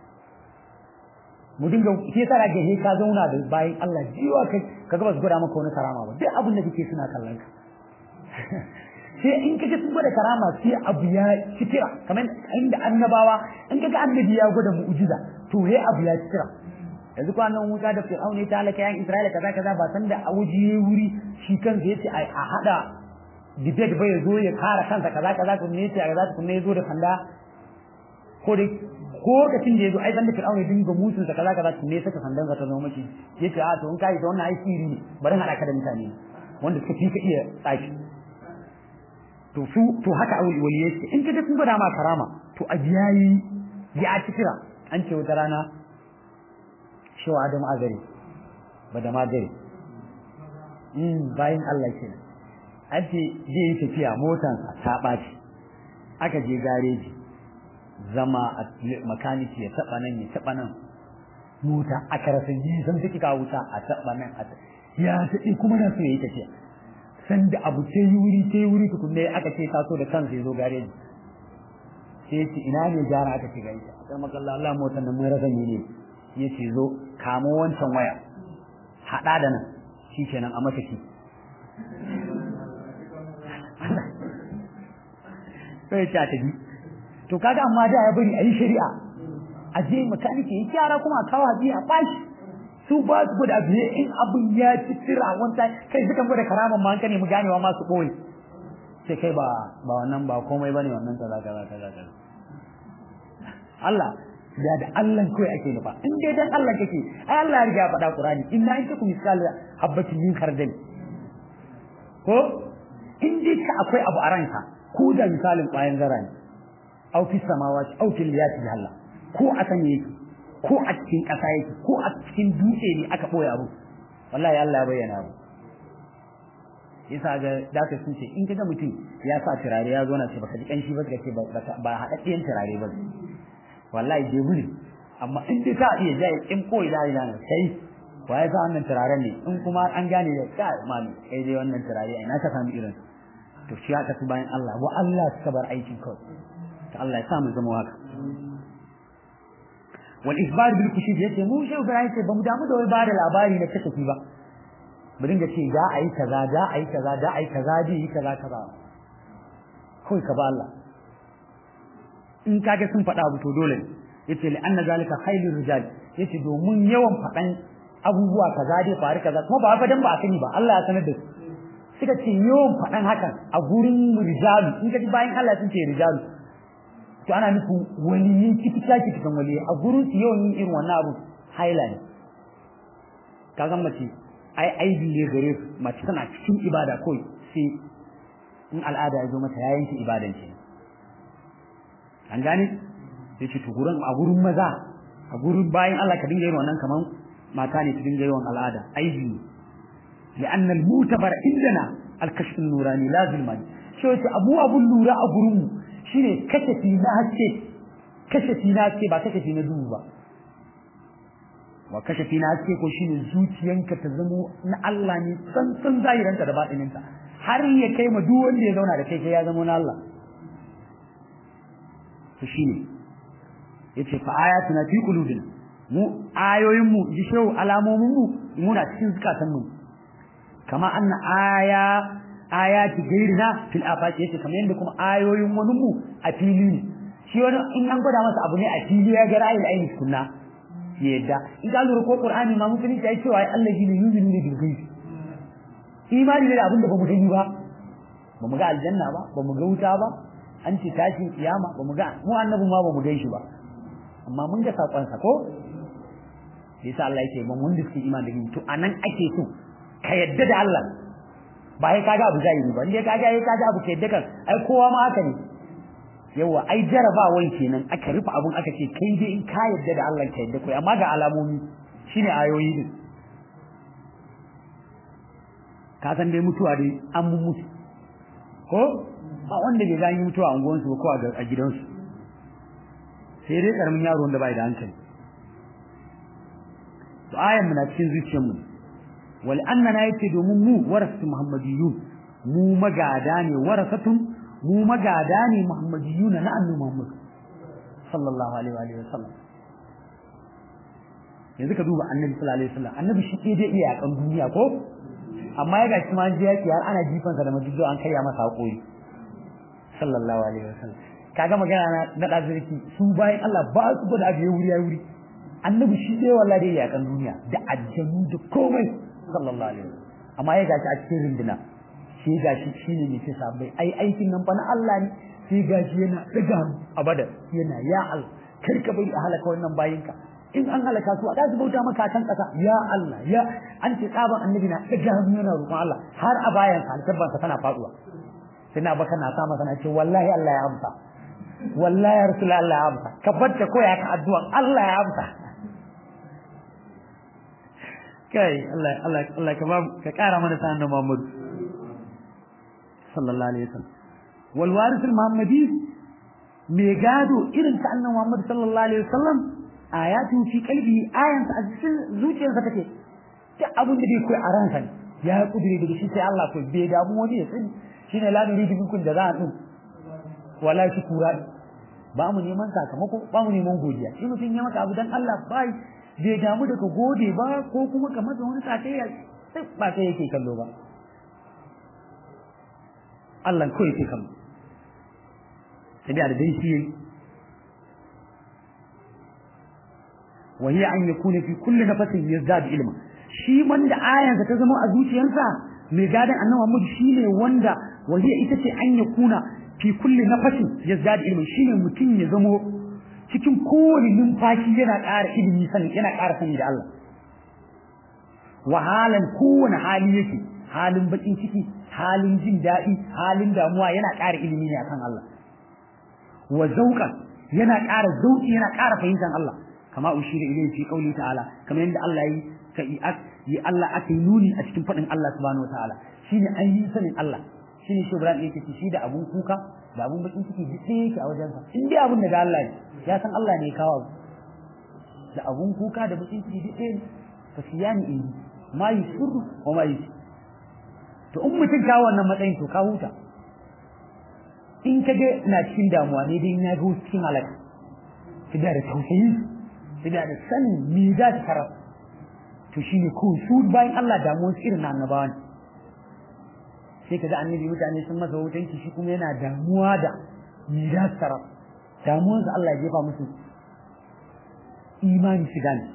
mu dinga ke tsara ga ka zauna da bayan Allah jiwa kai kaga ba su gwada maka wani karama ba duk abin da kake suna kallon ka sai in kaje sun gwada karama sai abu ya citira kamar inda annabawa in kaga annabi ya gwada mu'jiza to he abu ya citira yanzu kwanan Musa da Fir'auna ya talaka yan Isra'ila kaza kaza ba san da awuji wuri shi kansa yace a hada debate bai zo ya kara kansa kaza kaza kun ne yace kaza kun ne zo da sanda ko dai ko kacin da yazo ai dan da Fir'auna ya dinga musun sa kaza kaza kun ne saka sandan ka ta zo miki yace a to in kai da wannan ai sirri ne bari hada ka da mutane wanda suka fi ka iya tsaki to su to haka awul waliyai ce in kaga sun gwada ma karama to a biyayi ya ci kira an ce wata rana shewa Adam Azari ba da magari in bayan Allah ke an ce zai yi tafiya motansa ta ɓaci aka je gareji zama a makaniki ya taɓa nan ya taɓa nan mota aka rasa yi san take kawo wuta a taɓa nan a ya taɓi kuma na so ya yi tafiya sanda abu ce yi wuri ce yi wuri tukunne aka ce taso da kansa ya zo gareji sai ce ina ne gyara aka ce gaishe a kan makalla Allah motar nan mun rasa ne ya ce zo kamo wancan waya haɗa da nan shi kenan a mata ki sai ya ce a tafi to kaga amma da ya bari a yi shari'a a je makaniki ya kyara kuma a kawo haji a bashi su ba su guda biye in abin ya ci tira wanta kai suka gwada karaman ma hankali mu ganewa masu ɓoye sai kai ba ba wannan ba komai bane wannan kaza kaza kaza kaza Allah da da Allah kai ake nufa in dai dan Allah kake ai Allah ya riga ya faɗa Qur'ani inna in takum misal habatin min khardal ko in dai ka akwai abu a ranka ko da misalin ƙwayan zara ne au fi samawati au fil liyati Allah ko a sanye yake ko a cikin ƙasa yake ko a cikin dutse ne aka boye abu wallahi Allah ya bayyana abu yasa ga daka sun ce in kaga mutum ya sa turare ya zo na ce baka ji kanshi ba ka ce ba haɗaɗɗiyan turare ba wallahi je buri amma in dai ka iya jai in koyi da ina nan sai wa ya sa wannan turaren ne in kuma an gane da ka mami kai dai wannan turare ai na ka samu irin to shi haka su bayan Allah wa Allah suka bar aikin kawai to Allah ya sa mu zama haka wal isbar bil kushif yace mu shi Ibrahim ce bamu damu da wai ba da labari na kasafi ba mu dinga ce za a yi kaza za a yi kaza za a yi kaza ji yi kaza kaza kawai ka ba Allah in kage sun faɗa abu to dole yace li anna zalika khairur rijal yace domin yawan faɗan abubuwa kaza dai faru kaza kuma ba fa dan ba a sani ba Allah ya sanar da su suka ce yawan faɗan hakan a gurin rijalu in ka ji bayan Allah sun ce rijalu to ana nufin waliyin kitika kitikan waliyi a gurin su yawan yin irin wannan abu haila ne kaga mace ai aibi ne gare su mace tana cikin ibada kawai sai in al'ada ya zo mata ya yanke ibadan ce an gane sai ce to gurin a gurin maza a gurin bayan Allah ka dinga yin wannan kaman mata ne ta dinga yawan al'ada aibi ne لأن المعتبر عندنا الكشف النوراني لازم ما شو أبو أبو النورا أبو رمو شيني كشفي ناسي كشفي ناسي با كشفي ندوب با وكشفي ناسي ko shine zuciyanka ta zamo na Allah ne san san zahiranta da batininta har ya kai ma duk wanda ya zauna da kai kai ya zama na Allah to shine yace fa ayatuna fi qulubina mu ayoyin mu ji shehu alamomin mu muna cikin zukatan mu kama anna aya ayati gairina fil afaq yace kamar yanda kuma ayoyin wani mu a fili ne shi wani in an gwada masa abu ne a fili ya ga ra'ayin aini sunna yadda in ka lura ko qur'ani ma musulunci ya cewa ai Allah shine yuzinu ne bil ghaib imani ne da abin da bamu gani ba bamu ga aljanna ba bamu ga wuta ba an ce tashin kiyama bamu ga mu annabi ma bamu gan shi ba amma mun ga sakon sa ko yasa Allah yake ban wanda suke imani da to anan ake so ka yadda da Allah ba sai kaga abu zahiri ba indai kaga ai kaga abu ka yadda kan ai kowa ma haka ne yawa ai jarabawan kenan aka rufe abun aka ce kai dai in ka yadda da Allah ka yadda kai amma ga alamomi shine ayoyi din ka san dai mutuwa dai an mun mutu ko ba wanda bai gani mutuwa a unguwansu ko a gidansu sai dai karamin yaro wanda bai da hankali to ayan muna cikin zuciyarmu wal annana yace domin mu warasatu muhammadiyun mu magada ne warasatun mu magada ne muhammadiyun na annabi muhammad sallallahu alaihi wa alihi wasallam yanzu ka duba annabi sallallahu alaihi wasallam annabi shi ke dai iya kan duniya ko amma ya gashi ma ji yaki har ana jifansa da majido an karya masa hakuri sallallahu alaihi wasallam kaga magana na da zirki su bayan Allah ba su gwada abu wuri ya wuri annabi shi dai wallahi dai ya kan duniya da aljanu da komai sallallahu alaihi wasallam amma ya gashi a cikin rinduna shi gashi shine ne sai sabai ai aikin nan fa na Allah ne sai gashi yana daga abada yana ya al kar ka bai halaka wannan bayinka in an halaka su a da su bauta maka kan kasa ya Allah ya an ce tsaban annabi na daga hannu yana roƙon Allah har a bayan sa alkabban sa tana faduwa sai na baka na sama sana ce wallahi Allah ya amsa wallahi ya rasul Allah ya amsa ka barta koya ka addu'a Allah ya amsa kai Allah Allah Allah ka ba ka kara mana sanan da Muhammad sallallahu alaihi wasallam wal waris al muhammadi me gado irin ta annabi Muhammad sallallahu alaihi wasallam ayatu fi qalbi ayan ta cikin zuciyarsa take duk abin da bai koyi a ransa ya kudure daga shi sai Allah ko bai damu wani ya sani shine la nuridu minkum da za a din wala shukura ba mu neman sakamako ba mu neman godiya shi mutum ya maka abu dan Allah bai bai damu da ka gode ba ko kuma ka masa wani sakayya sai ba sai yake kallo ba Allah ko yake kallo sai da dai shi wa hiya an yakuna fi kulli nafasin yazdad ilma shi wanda ayansa ta zama a zuciyarsa mai gadan annabi Muhammad shine wanda wahiya ita ce an yakuna fi kulli nafasin yazdad ilmi shine mutum ya zamo cikin kowane numfashi yana ƙara ilimi sani yana ƙara sani da Allah wahalan kowane hali yake halin bakin ciki halin jin daɗi halin damuwa yana ƙara ilimi ne akan Allah wa zauqan yana ƙara zauki yana ƙara fahimtar Allah kama ushira ilayhi fi qawli ta'ala kamar yadda Allah yi ka yi Allah aka yi nuni a cikin faɗin Allah subhanahu wa ta'ala shine ainihin sanin Allah shine shi Ibrahim yake ce shi da abun kuka da abun bakin ciki duk ɗaya yake a wajensa in dai abun daga Allah ne ya san Allah ne ya kawo da abun kuka da bakin ciki duk ɗaya ne fa siyani in ma yusirru wa ma yusir to in mutum kawo wannan matsayin to ka huta in ka ga na cikin damuwa ne dai in ya ga cikin halaka ki da tausayi ki da sanin me za ta tarar to shine ko su bayan Allah damuwar irin na annabawa ne sai ka ga annabi mutane sun masa hutanci shi kuma yana damuwa da me za su tarar damuwarsa Allah ya jefa musu imani shiga ne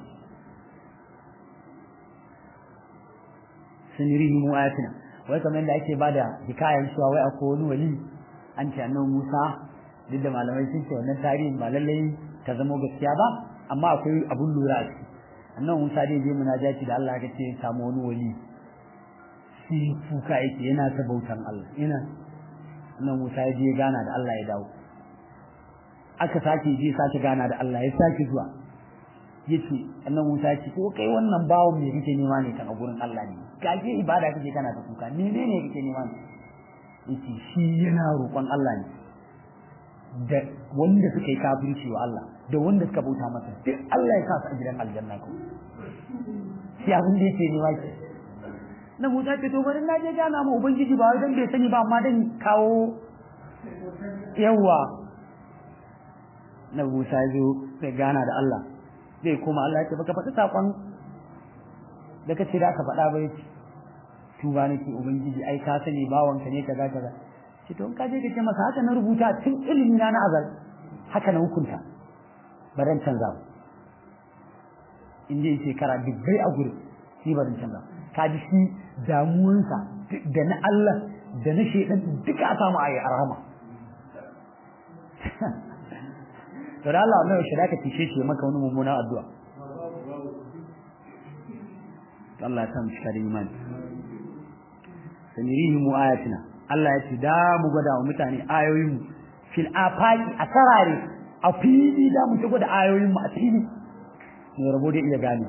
sanirihi mu ayatina wai kamar da ake bada hikayen cewa wai akwai wani wali an ce annabi Musa duk da malamai sun ce wannan tarihin ba lallai ta zama gaskiya ba amma akwai abun lura a ciki annabi Musa dai je munajati da Allah ya ce ya samu wani wali shi kuka yake yana ta bautan Allah yana annabi Musa ya je gana da Allah ya dawo aka sake je sake gana da Allah ya sake zuwa yace annabi Musa ya ce ko kai wannan bawo me kake nema ne kan a gurin Allah ne gaje ibada kake kana ta kuka menene kake nema ne yace shi yana roƙon Allah ne da wanda suka yi kafirci wa Allah da wanda suka bauta masa duk Allah ya sa su a gidan aljanna ko shi abin da yake nema ke na Musa ce to bari na je gana ma ubangiji ba wai dan bai sani ba amma dan kawo yawa na Musa zo sai gana da Allah zai koma Allah ya ce baka faɗi sakon da kace da ka faɗa ba yace tuba nake ubangiji ai ka sani bawanka ne kaza kaza ce to in ka je ka ce masa haka na rubuta tun ilimi na na azal haka na hukunta baran canza ba in je shekara dubbai a gurin shi baran canza ka ji shi damuwansa da na Allah da na shedan duka a samu ayi arhama to da Allah mai shi da ka tishe shi maka wani mummunan addu'a Allah ya sa mu cika da imani sanirihim ayatina Allah ya ce da mu gwada wa mutane ayoyin mu fil afaqi a sarare a fili da mu gwada ayoyin mu a fili mu rabo da iya gane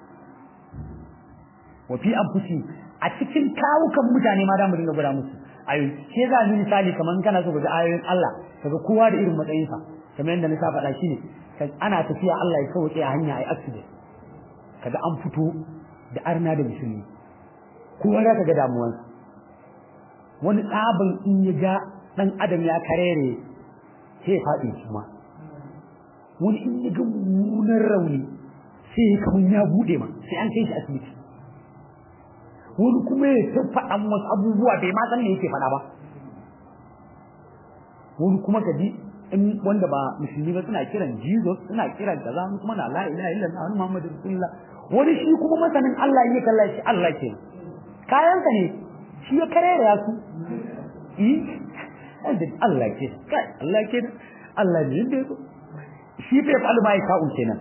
wa fi anfusi a cikin kawukan mutane ma da mu dinga gwada musu ayoyi ke za mu misali kaman kana so ga ayoyin Allah kaga kowa da irin matsayin sa kamar yadda na sa faɗa shine ana tafiya Allah ya sauke a hanya ai accident kaga an fito da arna da musulmi kowa za ka ga damuwansa wani tsabin in ya ga ɗan adam ya karere sai ya faɗi kuma wani in ya ga mummunan rauni sai ya kamar ya buɗe ma sai an kai shi asibiti wani kuma ya ta faɗan wasu abubuwa bai ma san me yake faɗa ba wani kuma ka ji in wanda ba musulmi ba suna kiran Jesus suna kiran kaza kuma na la ilaha illallah wani Muhammadu rasulullah wani shi kuma masanin Allah ya kalla shi Allah ke kayansa ne shi ya karere ya su yi Allah ke kai Allah ke Allah ne da yake shi bai fa almai ka'un kenan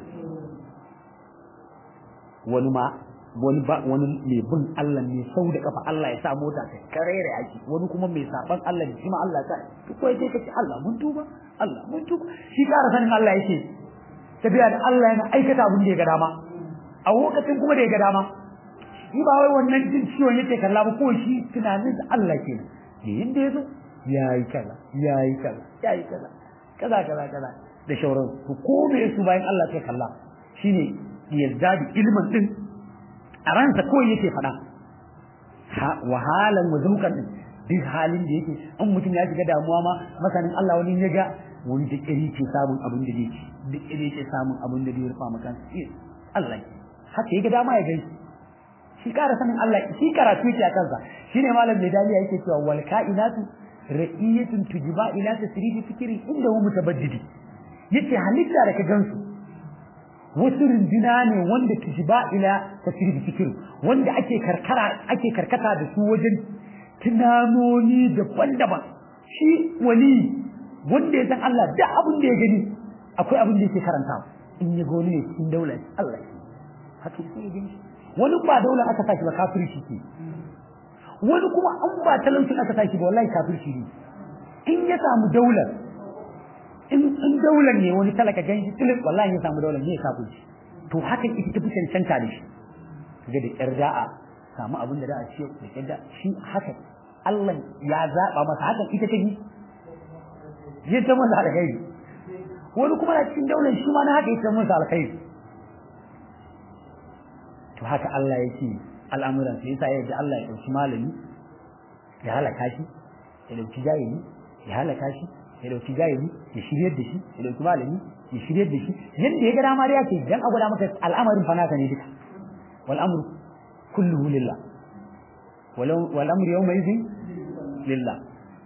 wani ma wani ba wani mai bin Allah ne sau da kafa Allah ya sa mota ta karere yaki wani kuma mai saban Allah ne shi ma Allah ta duk wai sai kace Allah mun tuba Allah mun tuba shi kara sanin Allah yake tafiya da Allah yana aikata abin da ya ga dama a lokacin kuma da ya ga dama shi ba wai wannan jin ciwon yake kalla ba ko shi tunanin da Allah ke ne yanda yazo yayi kaza yayi kaza yayi kaza kaza kaza kaza da shauran ku ko me su bayan Allah sai kalla shine yarda da ilmin din a ransa kawai yake faɗa wahalan wazukan din duk halin da yake an mutum ya shiga damuwa ma masanin Allah wani ya ga wani da kiri ke samun abin da yake da kiri ke samun abin da zai rufa maka Allah haka yake dama ya gaishe shi ƙara sanin Allah shi karatu yake a kansa shine malam mai daliya yake cewa wal kainatu ra'iyatun tujba ila tasrifi fikri inda hu mutabaddidi yace halitta da ka gansu wasu runduna ne wanda tujba ila tasrifi fikri wanda ake karkara ake karkata da su wajen tunanoni daban-daban shi wali wanda ya san Allah da abin da ya gani akwai abin da yake karanta in ya goni ne cikin daular Allah haka sai ya wani ba daular aka saki ba kafirci ke wani kuma an ba talaucin aka saki ba wallahi kafirci ne in ya samu daular in in daular ne wani talaka ganshi tilin wallahi ya samu daular ne kafirci to haka ita tafi cancanta da shi ga da yar da'a samu abin da za a ce da yadda shi haka Allah ya zaba masa hakan ita ta bi ya ta masa alkhairi wani kuma na cikin daular shi ma na haka ita masa alkhairi to haka Allah yake al'amuran sai yasa yadda Allah ya dauki malami ya halaka shi ya dauki jahili ya halaka shi ya dauki jahili ya shiryar da shi ya dauki malami ya shiryar da shi yadda ya ga dama da yake dan a gwada maka al'amarin fa naka ne duka wal amru kulluhu lillah wal amru yawma idhin lillah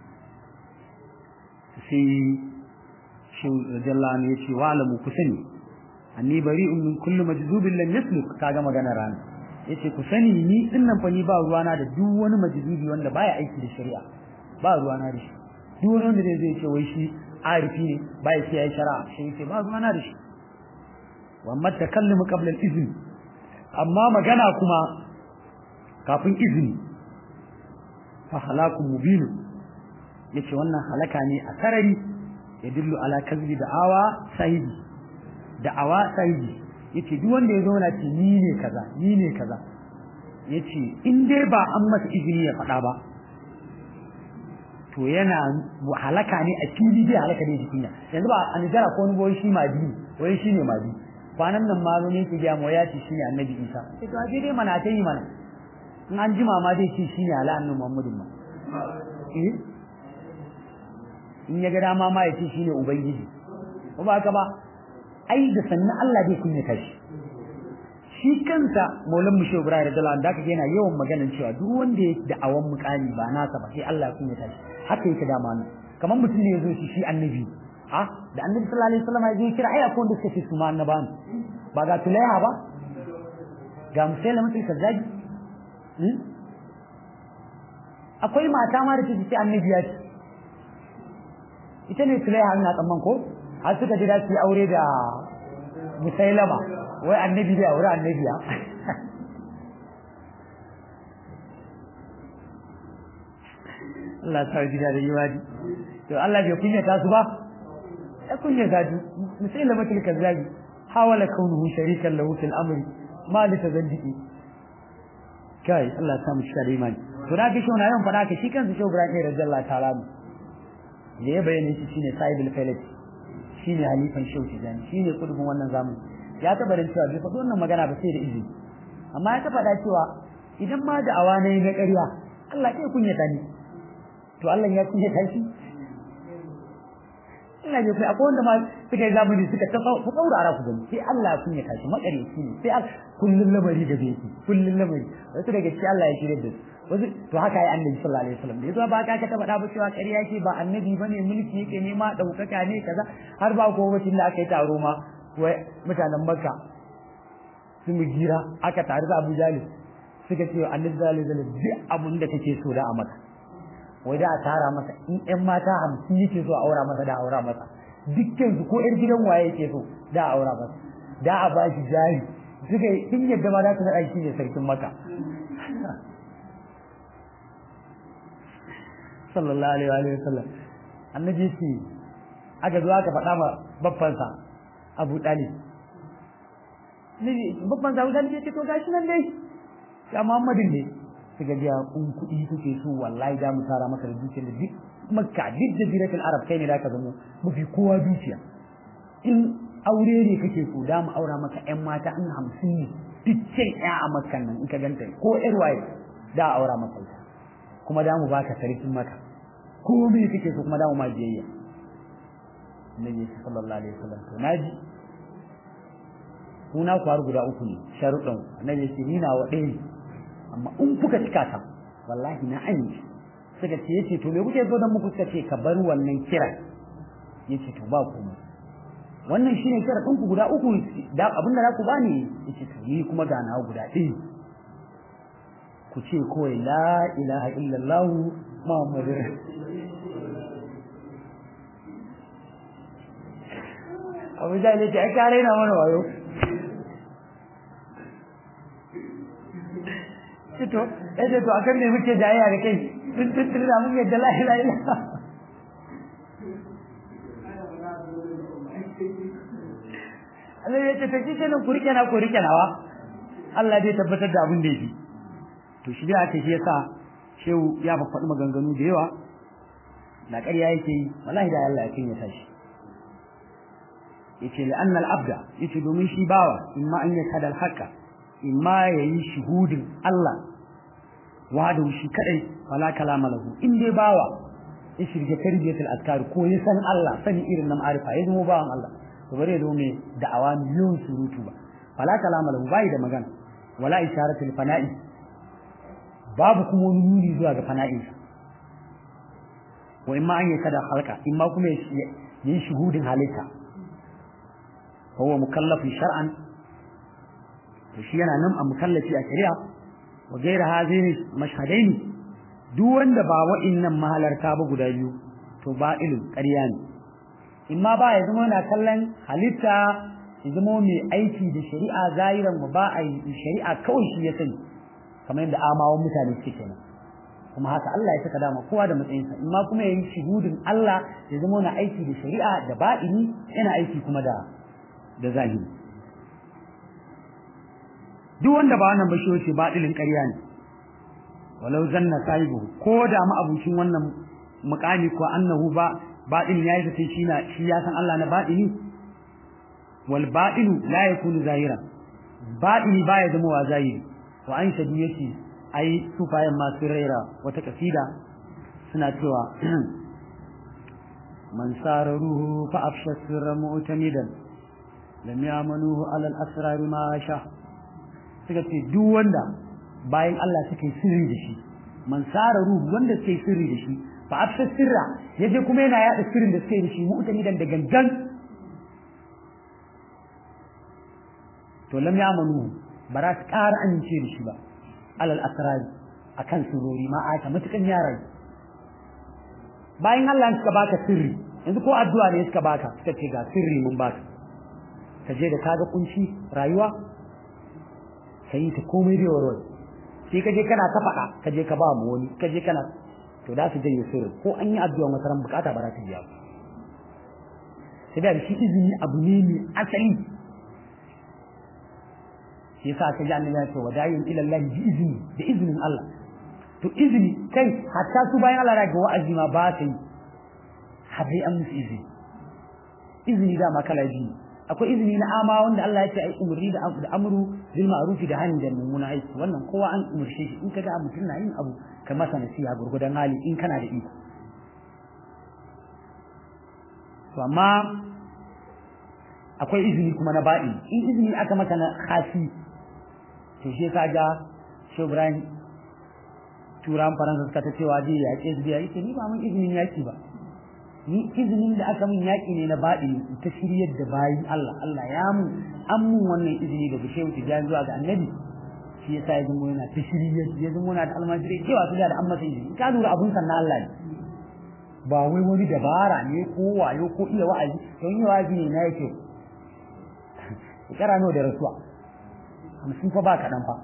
sai shi jalla ne yace wa alamu kusani anni bari'un min kulli majdubin lam yasluk kaga magana rana yace ku sani ni dinnan fa ni ba ruwana da duk wani majdubi wanda baya aiki da shari'a ba ruwana da shi duk wani wanda zai ce wai shi arifi ne baya sai yayi shari'a shi yace ba ruwana da shi wa amma takallumu qabla al-izn amma magana kuma kafin izini fa halakun mubin yace wannan halaka ne a sarari yadullu ala kazbi da'awa sahibi da'awa sahibi yace duk wanda ya zauna ce ni ne kaza ni ne kaza yace in dai ba an masa izini ya faɗa ba to yana halaka ne a fili dai halaka ne jikin ya yanzu ba an jara ko wani boye shi ma bi wai shi ne ma bi kwanan nan ma ne yake ga mu ya ce shi ne annabi Isa sai to aje dai mana ta yi mana in an jima ma dai ce shi ne ala annabi Muhammadin ma eh in ya ga dama ma ya ce shi ne ubangiji ko ba haka ba ai da sannan Allah zai kunyata shi shi kansa maulan mu shehu ibrahim radiyallahu anhu da yana yawan maganar cewa duk wanda ya da awan mukami ba nasa ba sai Allah ya kunyata shi haka yake dama ne kamar mutum ne yazo shi shi annabi a da annabi sallallahu alaihi wasallam ya je kira ai akwai wanda suka ce su ma annaban ba ga tulaiha ba ga musailama mutum kazzaji akwai mata ma da take ce annabi ya ce ita ne tulaiha ina tsamman ko har suka ji su yi aure da musailama wai annabi da aure annabiya Allah ta gida da yiwadi to Allah bai kunya ta su ba ya kunya ta su musailama kil kazzabi hawala kaunuhu sharikan lahu fil amri ma li tazandiki kai Allah ta mu shi da imani to da ga shona yawan fada ka shi kansa shi Ibrahim radiyallahu ta'ala da ya bayyana shi shine sahibul falati shine halifan shauki zani shine kudubin wannan zamani ya taba da cewa bai faɗi wannan magana ba sai da izini amma ya taba da cewa idan ma da awa ne na ƙarya Allah kai kunyata ni to Allah ya kunyata shi ina ji akwai wanda ma suka yi zamani suka ta ku tsaurara ku gani sai Allah ya kunyata shi makare shi ne sai kullun lamari da bai kullun lamari wasu daga shi Allah ya shirye da su wasu to haka ya annabi sallallahu alaihi wasallam da yazo ba ka ta faɗa ba cewa ƙarya ce ba annabi bane mulki yake nema daukaka ne kaza har ba ko wacin da aka yi taro ma wai mutanen Makka su mu gira aka tare da Abu Jalil suka ce annabi sallallahu alaihi wasallam duk abun da kake so da a maka wai da a tara masa in ƴan mata hamsin yake so a aura masa da aura masa dukkan su ko ƴar gidan waye yake so da aura masa da a ba shi jari suka yi in yadda ma za su naɗa shi ne sarkin maka sallallahu alaihi wa sallam annabi ce aka zo aka faɗa ma babbansa Abu Talib nabi babbansa Abu Talib ce to gashi nan dai ya Muhammadin ne suka ga kun kuɗi kuke so wallahi da mu tara maka da dukiyar da duk makka duk da jiratul arab kai ne da ka zamo mafi kowa dukiya in aure ne kake so da mu aura maka ƴan mata an hamsin ne dukkan ƴa a makkan nan in ka ganta ko ƴar waye da aura maka ita kuma da mu baka sarkin maka ko me kake so kuma da mu ma biyayya Nabi sallallahu alaihi wasallam to naji kuna ku har guda uku ne sharuɗan annabi ya ce ni na wa ɗaya amma in kuka cika ta wallahi na amince suka ce yace to me kuke so dan muku suka ce ka bar wannan kiran yace to ba komai wannan shine kira ɗinku guda uku da abin da za ku bani yace to ni kuma ga nawa guda ɗaya ku ce kawai la ilaha illallah muhammadur abu jahil ya ce ai ka raina mana wayo to eh to akan ne muke jayayya da kai tun tun tun da mun yadda la ilaha illa Allah ya ce ta kike nan ku rike na ku rike nawa Allah zai tabbatar da abin da yake to shi da ake shi yasa shehu ya faɗi maganganu da yawa na ƙarya yake yi wallahi da Allah ya kinyata shi yace li anna al-abda yace domin shi bawa imma an yakada al-haqqa imma yayi shuhudin Allah wahdahu shi kadai wala kalama lahu in dai bawa ya shirge tarbiyatul azkar ko ya san Allah sani irin nan arifa ya zama bawan Allah to bare zo me da'awa miliyon surutu ba wala kalama lahu bai da magana wala isharatul fana'i babu kuma wani nuni zuwa ga fana'in sa wa imma an yakada halka imma kuma yayi shuhudin halitta huwa mukallafin shar'an to shi yana nan a mukallafi a shari'a wa gaira hazini mashhadaini duk wanda ba wa'innan mahalarta ba guda biyu to ba ilin ƙarya ne in ma ba ya zama yana kallon halitta ya zama mai aiki da shari'a zahiran mu ba a yi shari'a kawai shi ya sani kamar yadda amawan mutane suke kenan kuma haka Allah ya saka dama kowa da matsayinsa in ma kuma yayi shuhudin Allah ya zama yana aiki da shari'a da ba'ini yana aiki kuma da da zahiri duk wanda ba wannan bashi wace baɗilin ƙarya ne walau zanna sahibu ko da ma abucin wannan muƙami ko annahu ba baɗin yayi da shi na shi ya san Allah na baɗini wal baɗinu la yakunu zahira baɗini baya zama wa zahiri wa an shadu yake ai sufayen masu raira wata kasida suna cewa man sara ruhu fa afsha sirra mu'tamidan lam ya'manuhu ala al-asrar ma sha suka ce duk wanda bayan Allah suke sirri da shi man sara ruhu wanda suke sirri da shi fa afsha sirra yaje kuma yana yada sirrin da suke da shi mu'tamidan da gangan to lam ya'manuhu ba za su ƙara amince da shi ba ala al-asrar akan surori ma aka mutukan yaran bayan Allah suka baka sirri yanzu ko addu'a ne suka baka suka ce ga sirri mun baka ka je da kaga kunci rayuwa ka yi ta komai da warware sai ka je kana ta faɗa ka je ka ba mu wani ka je kana to da su janye sirri ko an yi addu'a masaran bukata ba za ta biya sai da shi izini abu ne mai asali shi yasa ka ji annabi ya ce wadayin ila Allah bi izini da izinin Allah to izini kai hatta su bayan Allah ga wa'azi ma ba su yi har dai an musu izini izini da ma kala biyu akwai izini na ama wanda Allah ya ce ai umurni da da amru bil ma'ruf da hani da mummuna aiki wannan kowa an umurce shi in kaga mutum na yin abu ka masa nasiha gurgudan hali in kana da iko to amma akwai izini kuma na baɗi in izini aka maka na khasi to shi yasa ga Shehu Ibrahim turan faransa suka ta cewa dai yaƙe su biya yake ni ba mun izinin yaƙi ba ni izinin da aka min yaƙi ne na baɗi ta shiryar da bayin Allah Allah ya mu an mun wannan izini daga shehu tijan zuwa ga annabi shi yasa ya zama yana ta shiryar ya zama yana da almajiri cewa su da an masa izini ka lura abun sannan Allah ne ba wai wani dabara ne ko wayo ko iya wa'azi don yi wa'azi ne na yake shekara nawa da rasuwa hamsin fa ba kaɗan fa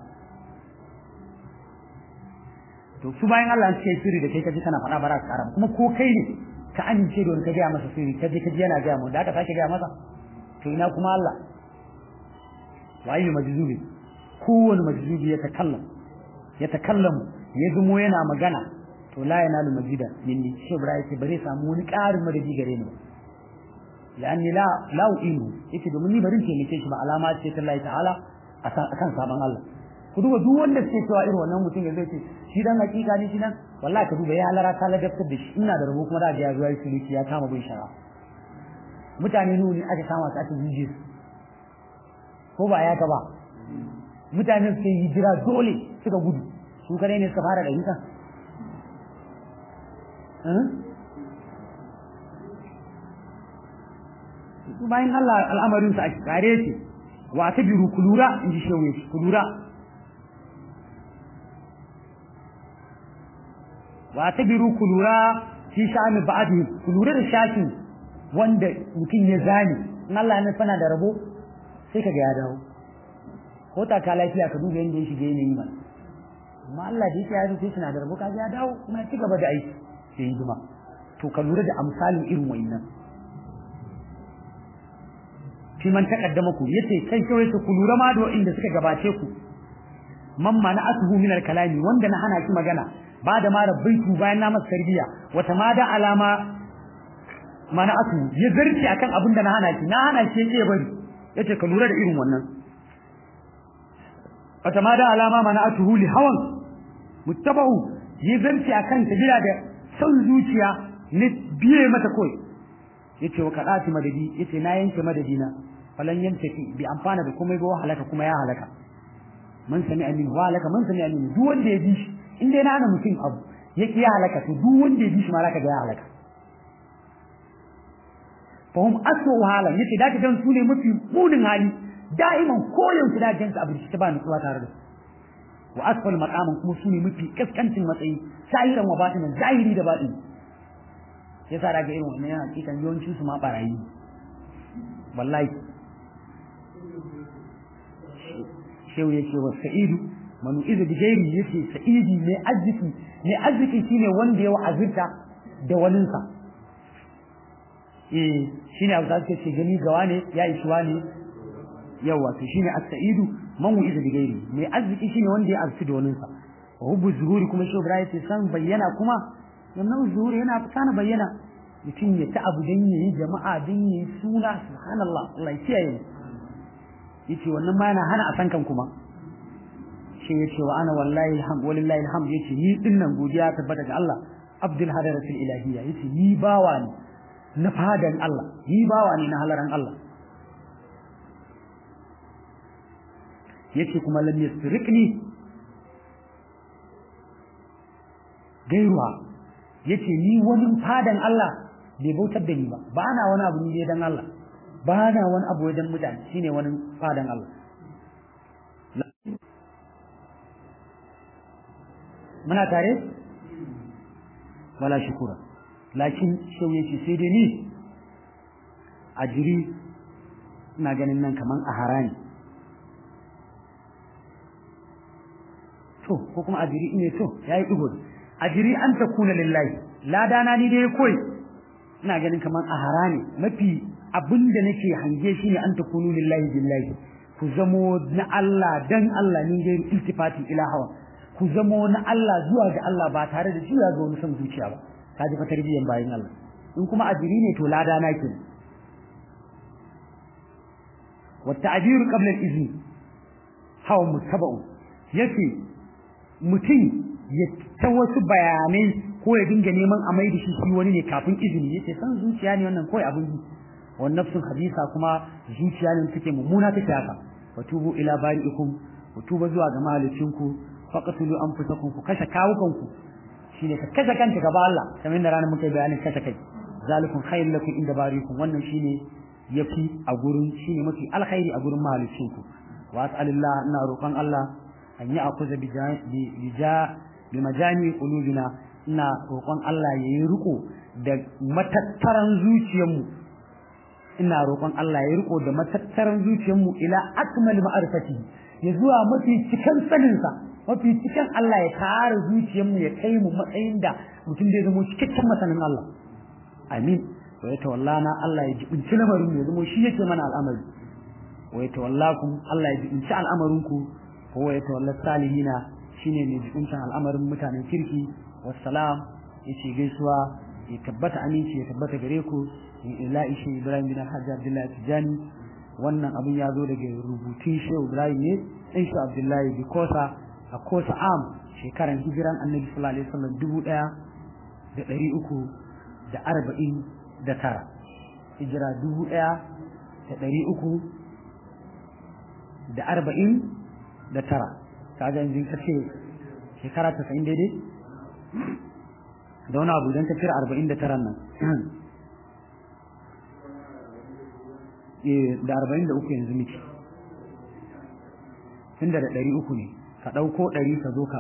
to su bayan Allah suke sirri da kai kaji kana faɗa ba za su ƙara kuma ko kai ne ka amince da wani ka gaya masa sirri kaje kaji yana gaya mu da aka sake gaya masa to ina kuma Allah wa ayyu majzubi kowane majzubi ya takallam ya takallamu ya zumo yana magana to la yanalu majida minni shi Ibrahim ce bare samu wani ƙarin madadi gare ni la'anni la la uinu yake domin ni barin taimake shi ba alama ce ta Allah ta'ala akan sabon Allah ku duba duk wanda suke cewa irin wannan mutum ya zai ce shi dan hakika ne shi dan wallahi ka duba ya halara ta ladabtar da shi ina da rabo kuma da ya zuwa shi ya kama bin shara mutane nuni aka kama su aka jije su ko ba ya ka ba mutane suke yi jira dole suka gudu su kare ne suka fara da hita bayan Allah al'amarin sa a kare shi wa ta biru kulura in ji shewe kulura wa ta biru kulura fi sha'ani ba'adi kulura da shafi wanda mutum ya zane in Allah ya fana da rabo sai ka ga ya dawo ko ta ka lafiya ka duba yanda ya shige yanayi mana amma Allah da yake ya rufe shi na da rabo ka ga ya dawo kuma ya ci gaba da aiki sai hidima to ka lura da amsalin irin wayannan fi man taqaddama ku yace kai kawai ku lura ma da inda suka gabace ku man mana asuhu min al-kalami wanda na hana ki magana ba da ma rabbaitu bayan na masa tarbiya wata ma da alama mana asu ya zarci akan abin da na hana ki na hana ki yake bari yace ka lura da irin wannan wata ma da alama mana asuhu li hawan muttaba'u ya zarci akan tabila da son zuciya ne biye mata koi yace wa kadati madadi yace na yanke madadina falan yantaki bi amfana da komai ba halaka kuma ya halaka man sami amin wa halaka man sami amin duk wanda ya bi shi in dai na hana mutum abu ya ki ya halaka to duk wanda ya bi shi ma zaka ga ya halaka fa hum asu hala yace da kaga su ne mafi munin hali da'iman koyon su da jinsu abu shi ta ba nutsuwa tare da wa asfal maqaman kuma su ne mafi kaskancin matsayi sahiran wa batinan zahiri da batin yasa da ga irin wannan yana hakikan yawancin su ma barayi wallahi shehu yake wa sa'idu manu izu bi gairi yace sa'idi mai arziki mai arziki shine wanda ya wa'azirta da waninsa eh shine abu da ce gani gawa ne ya ishi wani yawa to shine as-sa'idu man izu bi gairi mai arziki shine wanda ya arziki da waninsa wa hubbu zuhuri kuma shehu ibrahim ce san bayyana kuma wannan zuhuri yana fita na bayyana mutum ya ta abu dan yayi jama'a dan yayi suna subhanallah Allah ya kiyaye yace wannan ma yana hana a san kan kuma shi yace wa ana wallahi alhamd walillahi alhamd yace ni din nan godiya tabbata ga Allah abdul hadaratul ilahiyya yace ni bawa ne na fadan Allah ni bawa ne na halaran Allah yace kuma lam yasriqni gairuwa yace ni wani fadan Allah bai bautar da ni ba ba na wani abu ne dan Allah ba na wani abu wajen mutane shine wani fadan Allah muna tare wala shukura lakin shau yace sai dai ni a jiri ina ganin nan kaman a harani to ko kuma a jiri ne to yayi digo a jiri an ta kuna lillahi ladana ni dai koi ina ganin kaman a harani mafi abinda nake hange shi ne an ta kunu lillahi billahi ku zamo na Allah dan Allah ni dai iltifati ila hawa ku zamo na Allah zuwa ga Allah ba tare da juya ga wani son zuciya ba ka ji fa tarbiyan bayin Allah in kuma ajiri ne to lada na ke wa ta'bir qabla al-izni hawa mutaba'u yace mutum ya ta wasu bayanai ko ya dinga neman a mai da shi shi wani ne kafin izini yace san zuciya ne wannan kawai abin yi wa nafsun hadisa kuma zuciya ne take mummuna take haka wa tubu ila bari'ikum ku tuba zuwa ga mahalicinku faqatulu anfusakum ku kashe kawukanku shine ka kashe kanka gaba Allah kamar da ranar muka bayanin kashe kai zalikum khairul lakum inda barikum wannan shine yafi a gurin shine mafi alkhairi a gurin mahalicinku wa as'alillah ina roƙon Allah an yi akuza bi ja bi majani qulubina ina roƙon Allah yayi riko da matattaran zuciyarmu ina roƙon Allah ya riko da matattaran zuciyarmu ila akmal ma'arifati ya zuwa mafi cikan saninsa mafi cikin Allah ya tara zuciyarmu ya kai mu matsayin da mutum zai zama cikakken masanin Allah amin wa ya tawallana Allah ya jibinci lamarin ya zama shi yake mana al'amari wa ya tawallakum Allah ya jibinci al'amarin ku ko ya tawalla salihina shine ne jibincin al'amarin mutanen kirki wassalam yace gaisuwa ya tabbata aminci ya tabbata gare ku ila ishi Ibrahim bin Hajji Abdullahi Tijani wannan abin ya zo daga rubutun Shehu Ibrahim ne ɗan shi Abdullahi Bikosa a kosa am shekaran hijiran annabi sallallahu alaihi wasallam dubu ɗaya da ɗari uku da arba'in da tara hijira dubu ɗaya da ɗari uku da arba'in da tara kaga yanzu ka ce shekara tasa'in daidai da wani abu idan ka cire arba'in da taran nan da arba'in da uku yanzu miki tunda da ɗari uku ne ka ɗauko ɗari ka zo ka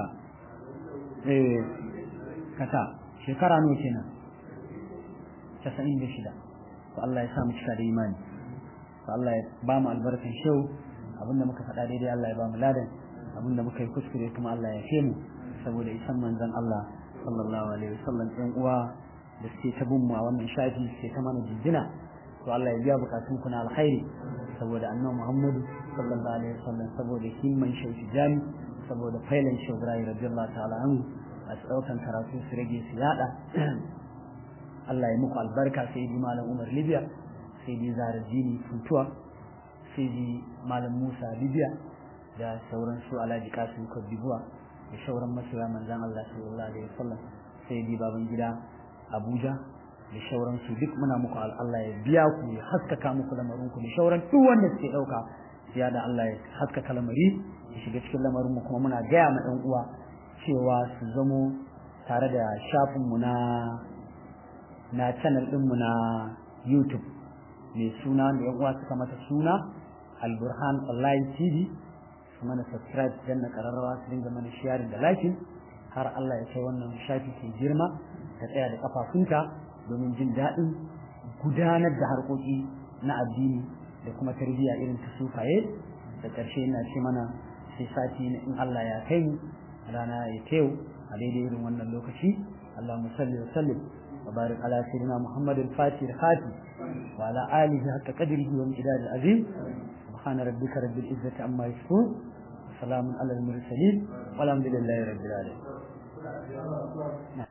ka sa shekara nawa kenan casa'in da shida to Allah ya sa mu cika da imani Allah ya ba mu albarkan shau abinda muka faɗa daidai Allah ya ba mu ladan abinda muka yi kuskure kuma Allah ya fe mu saboda isan manzon Allah sallallahu alaihi wasallam ɗan uwa da suke ta bin mu a wannan shafi suke ta mana jinjina to Allah ya biya bukatun ku na alkhairi saboda annabi Muhammadu sallallahu alaihi wasallam saboda himman shauki jami saboda failan shaurai radiyallahu ta'ala anhu a daukan karatu su rage su yada Allah ya muku albarka sai di malam Umar Libya sai di Zara Jini Funtuwa sai di malam Musa Libya da sauran su Alhaji Kasim Kodibuwa da sauran masoya manzon Allah sallallahu alaihi wasallam sai di baban gida Abuja da sauran su duk muna muku Allah ya biya ku ya haskaka muku lamarin ku da sauran duk wanda suke dauka ya da Allah ya haskaka lamari ya shiga cikin lamarin mu kuma muna gaya ma ɗan uwa cewa su zamo tare da shafinmu na na channel ɗinmu na YouTube mai suna da yan uwa suka mata suna Al-Burhan Online TV su mana subscribe dan na kararrawa su dinga mana sharing da like har Allah ya kai wannan shafi ke girma ta tsaya da kafafunta domin jin daɗin gudanar da harkoki na addini da kuma tarbiyya irin ta sufaye da ƙarshe ina ce mana sai sati in Allah ya kai mu rana ya tew a daidai irin wannan lokaci Allahumma salli wa sallim wa barik ala sayyidina Muhammad al-Fatih al-Khati wa ala alihi haqqa qadrihi wa miqdar al-azim subhana rabbika rabbil izzati amma yasifun salamun ala al-mursalin walhamdulillahi rabbil alamin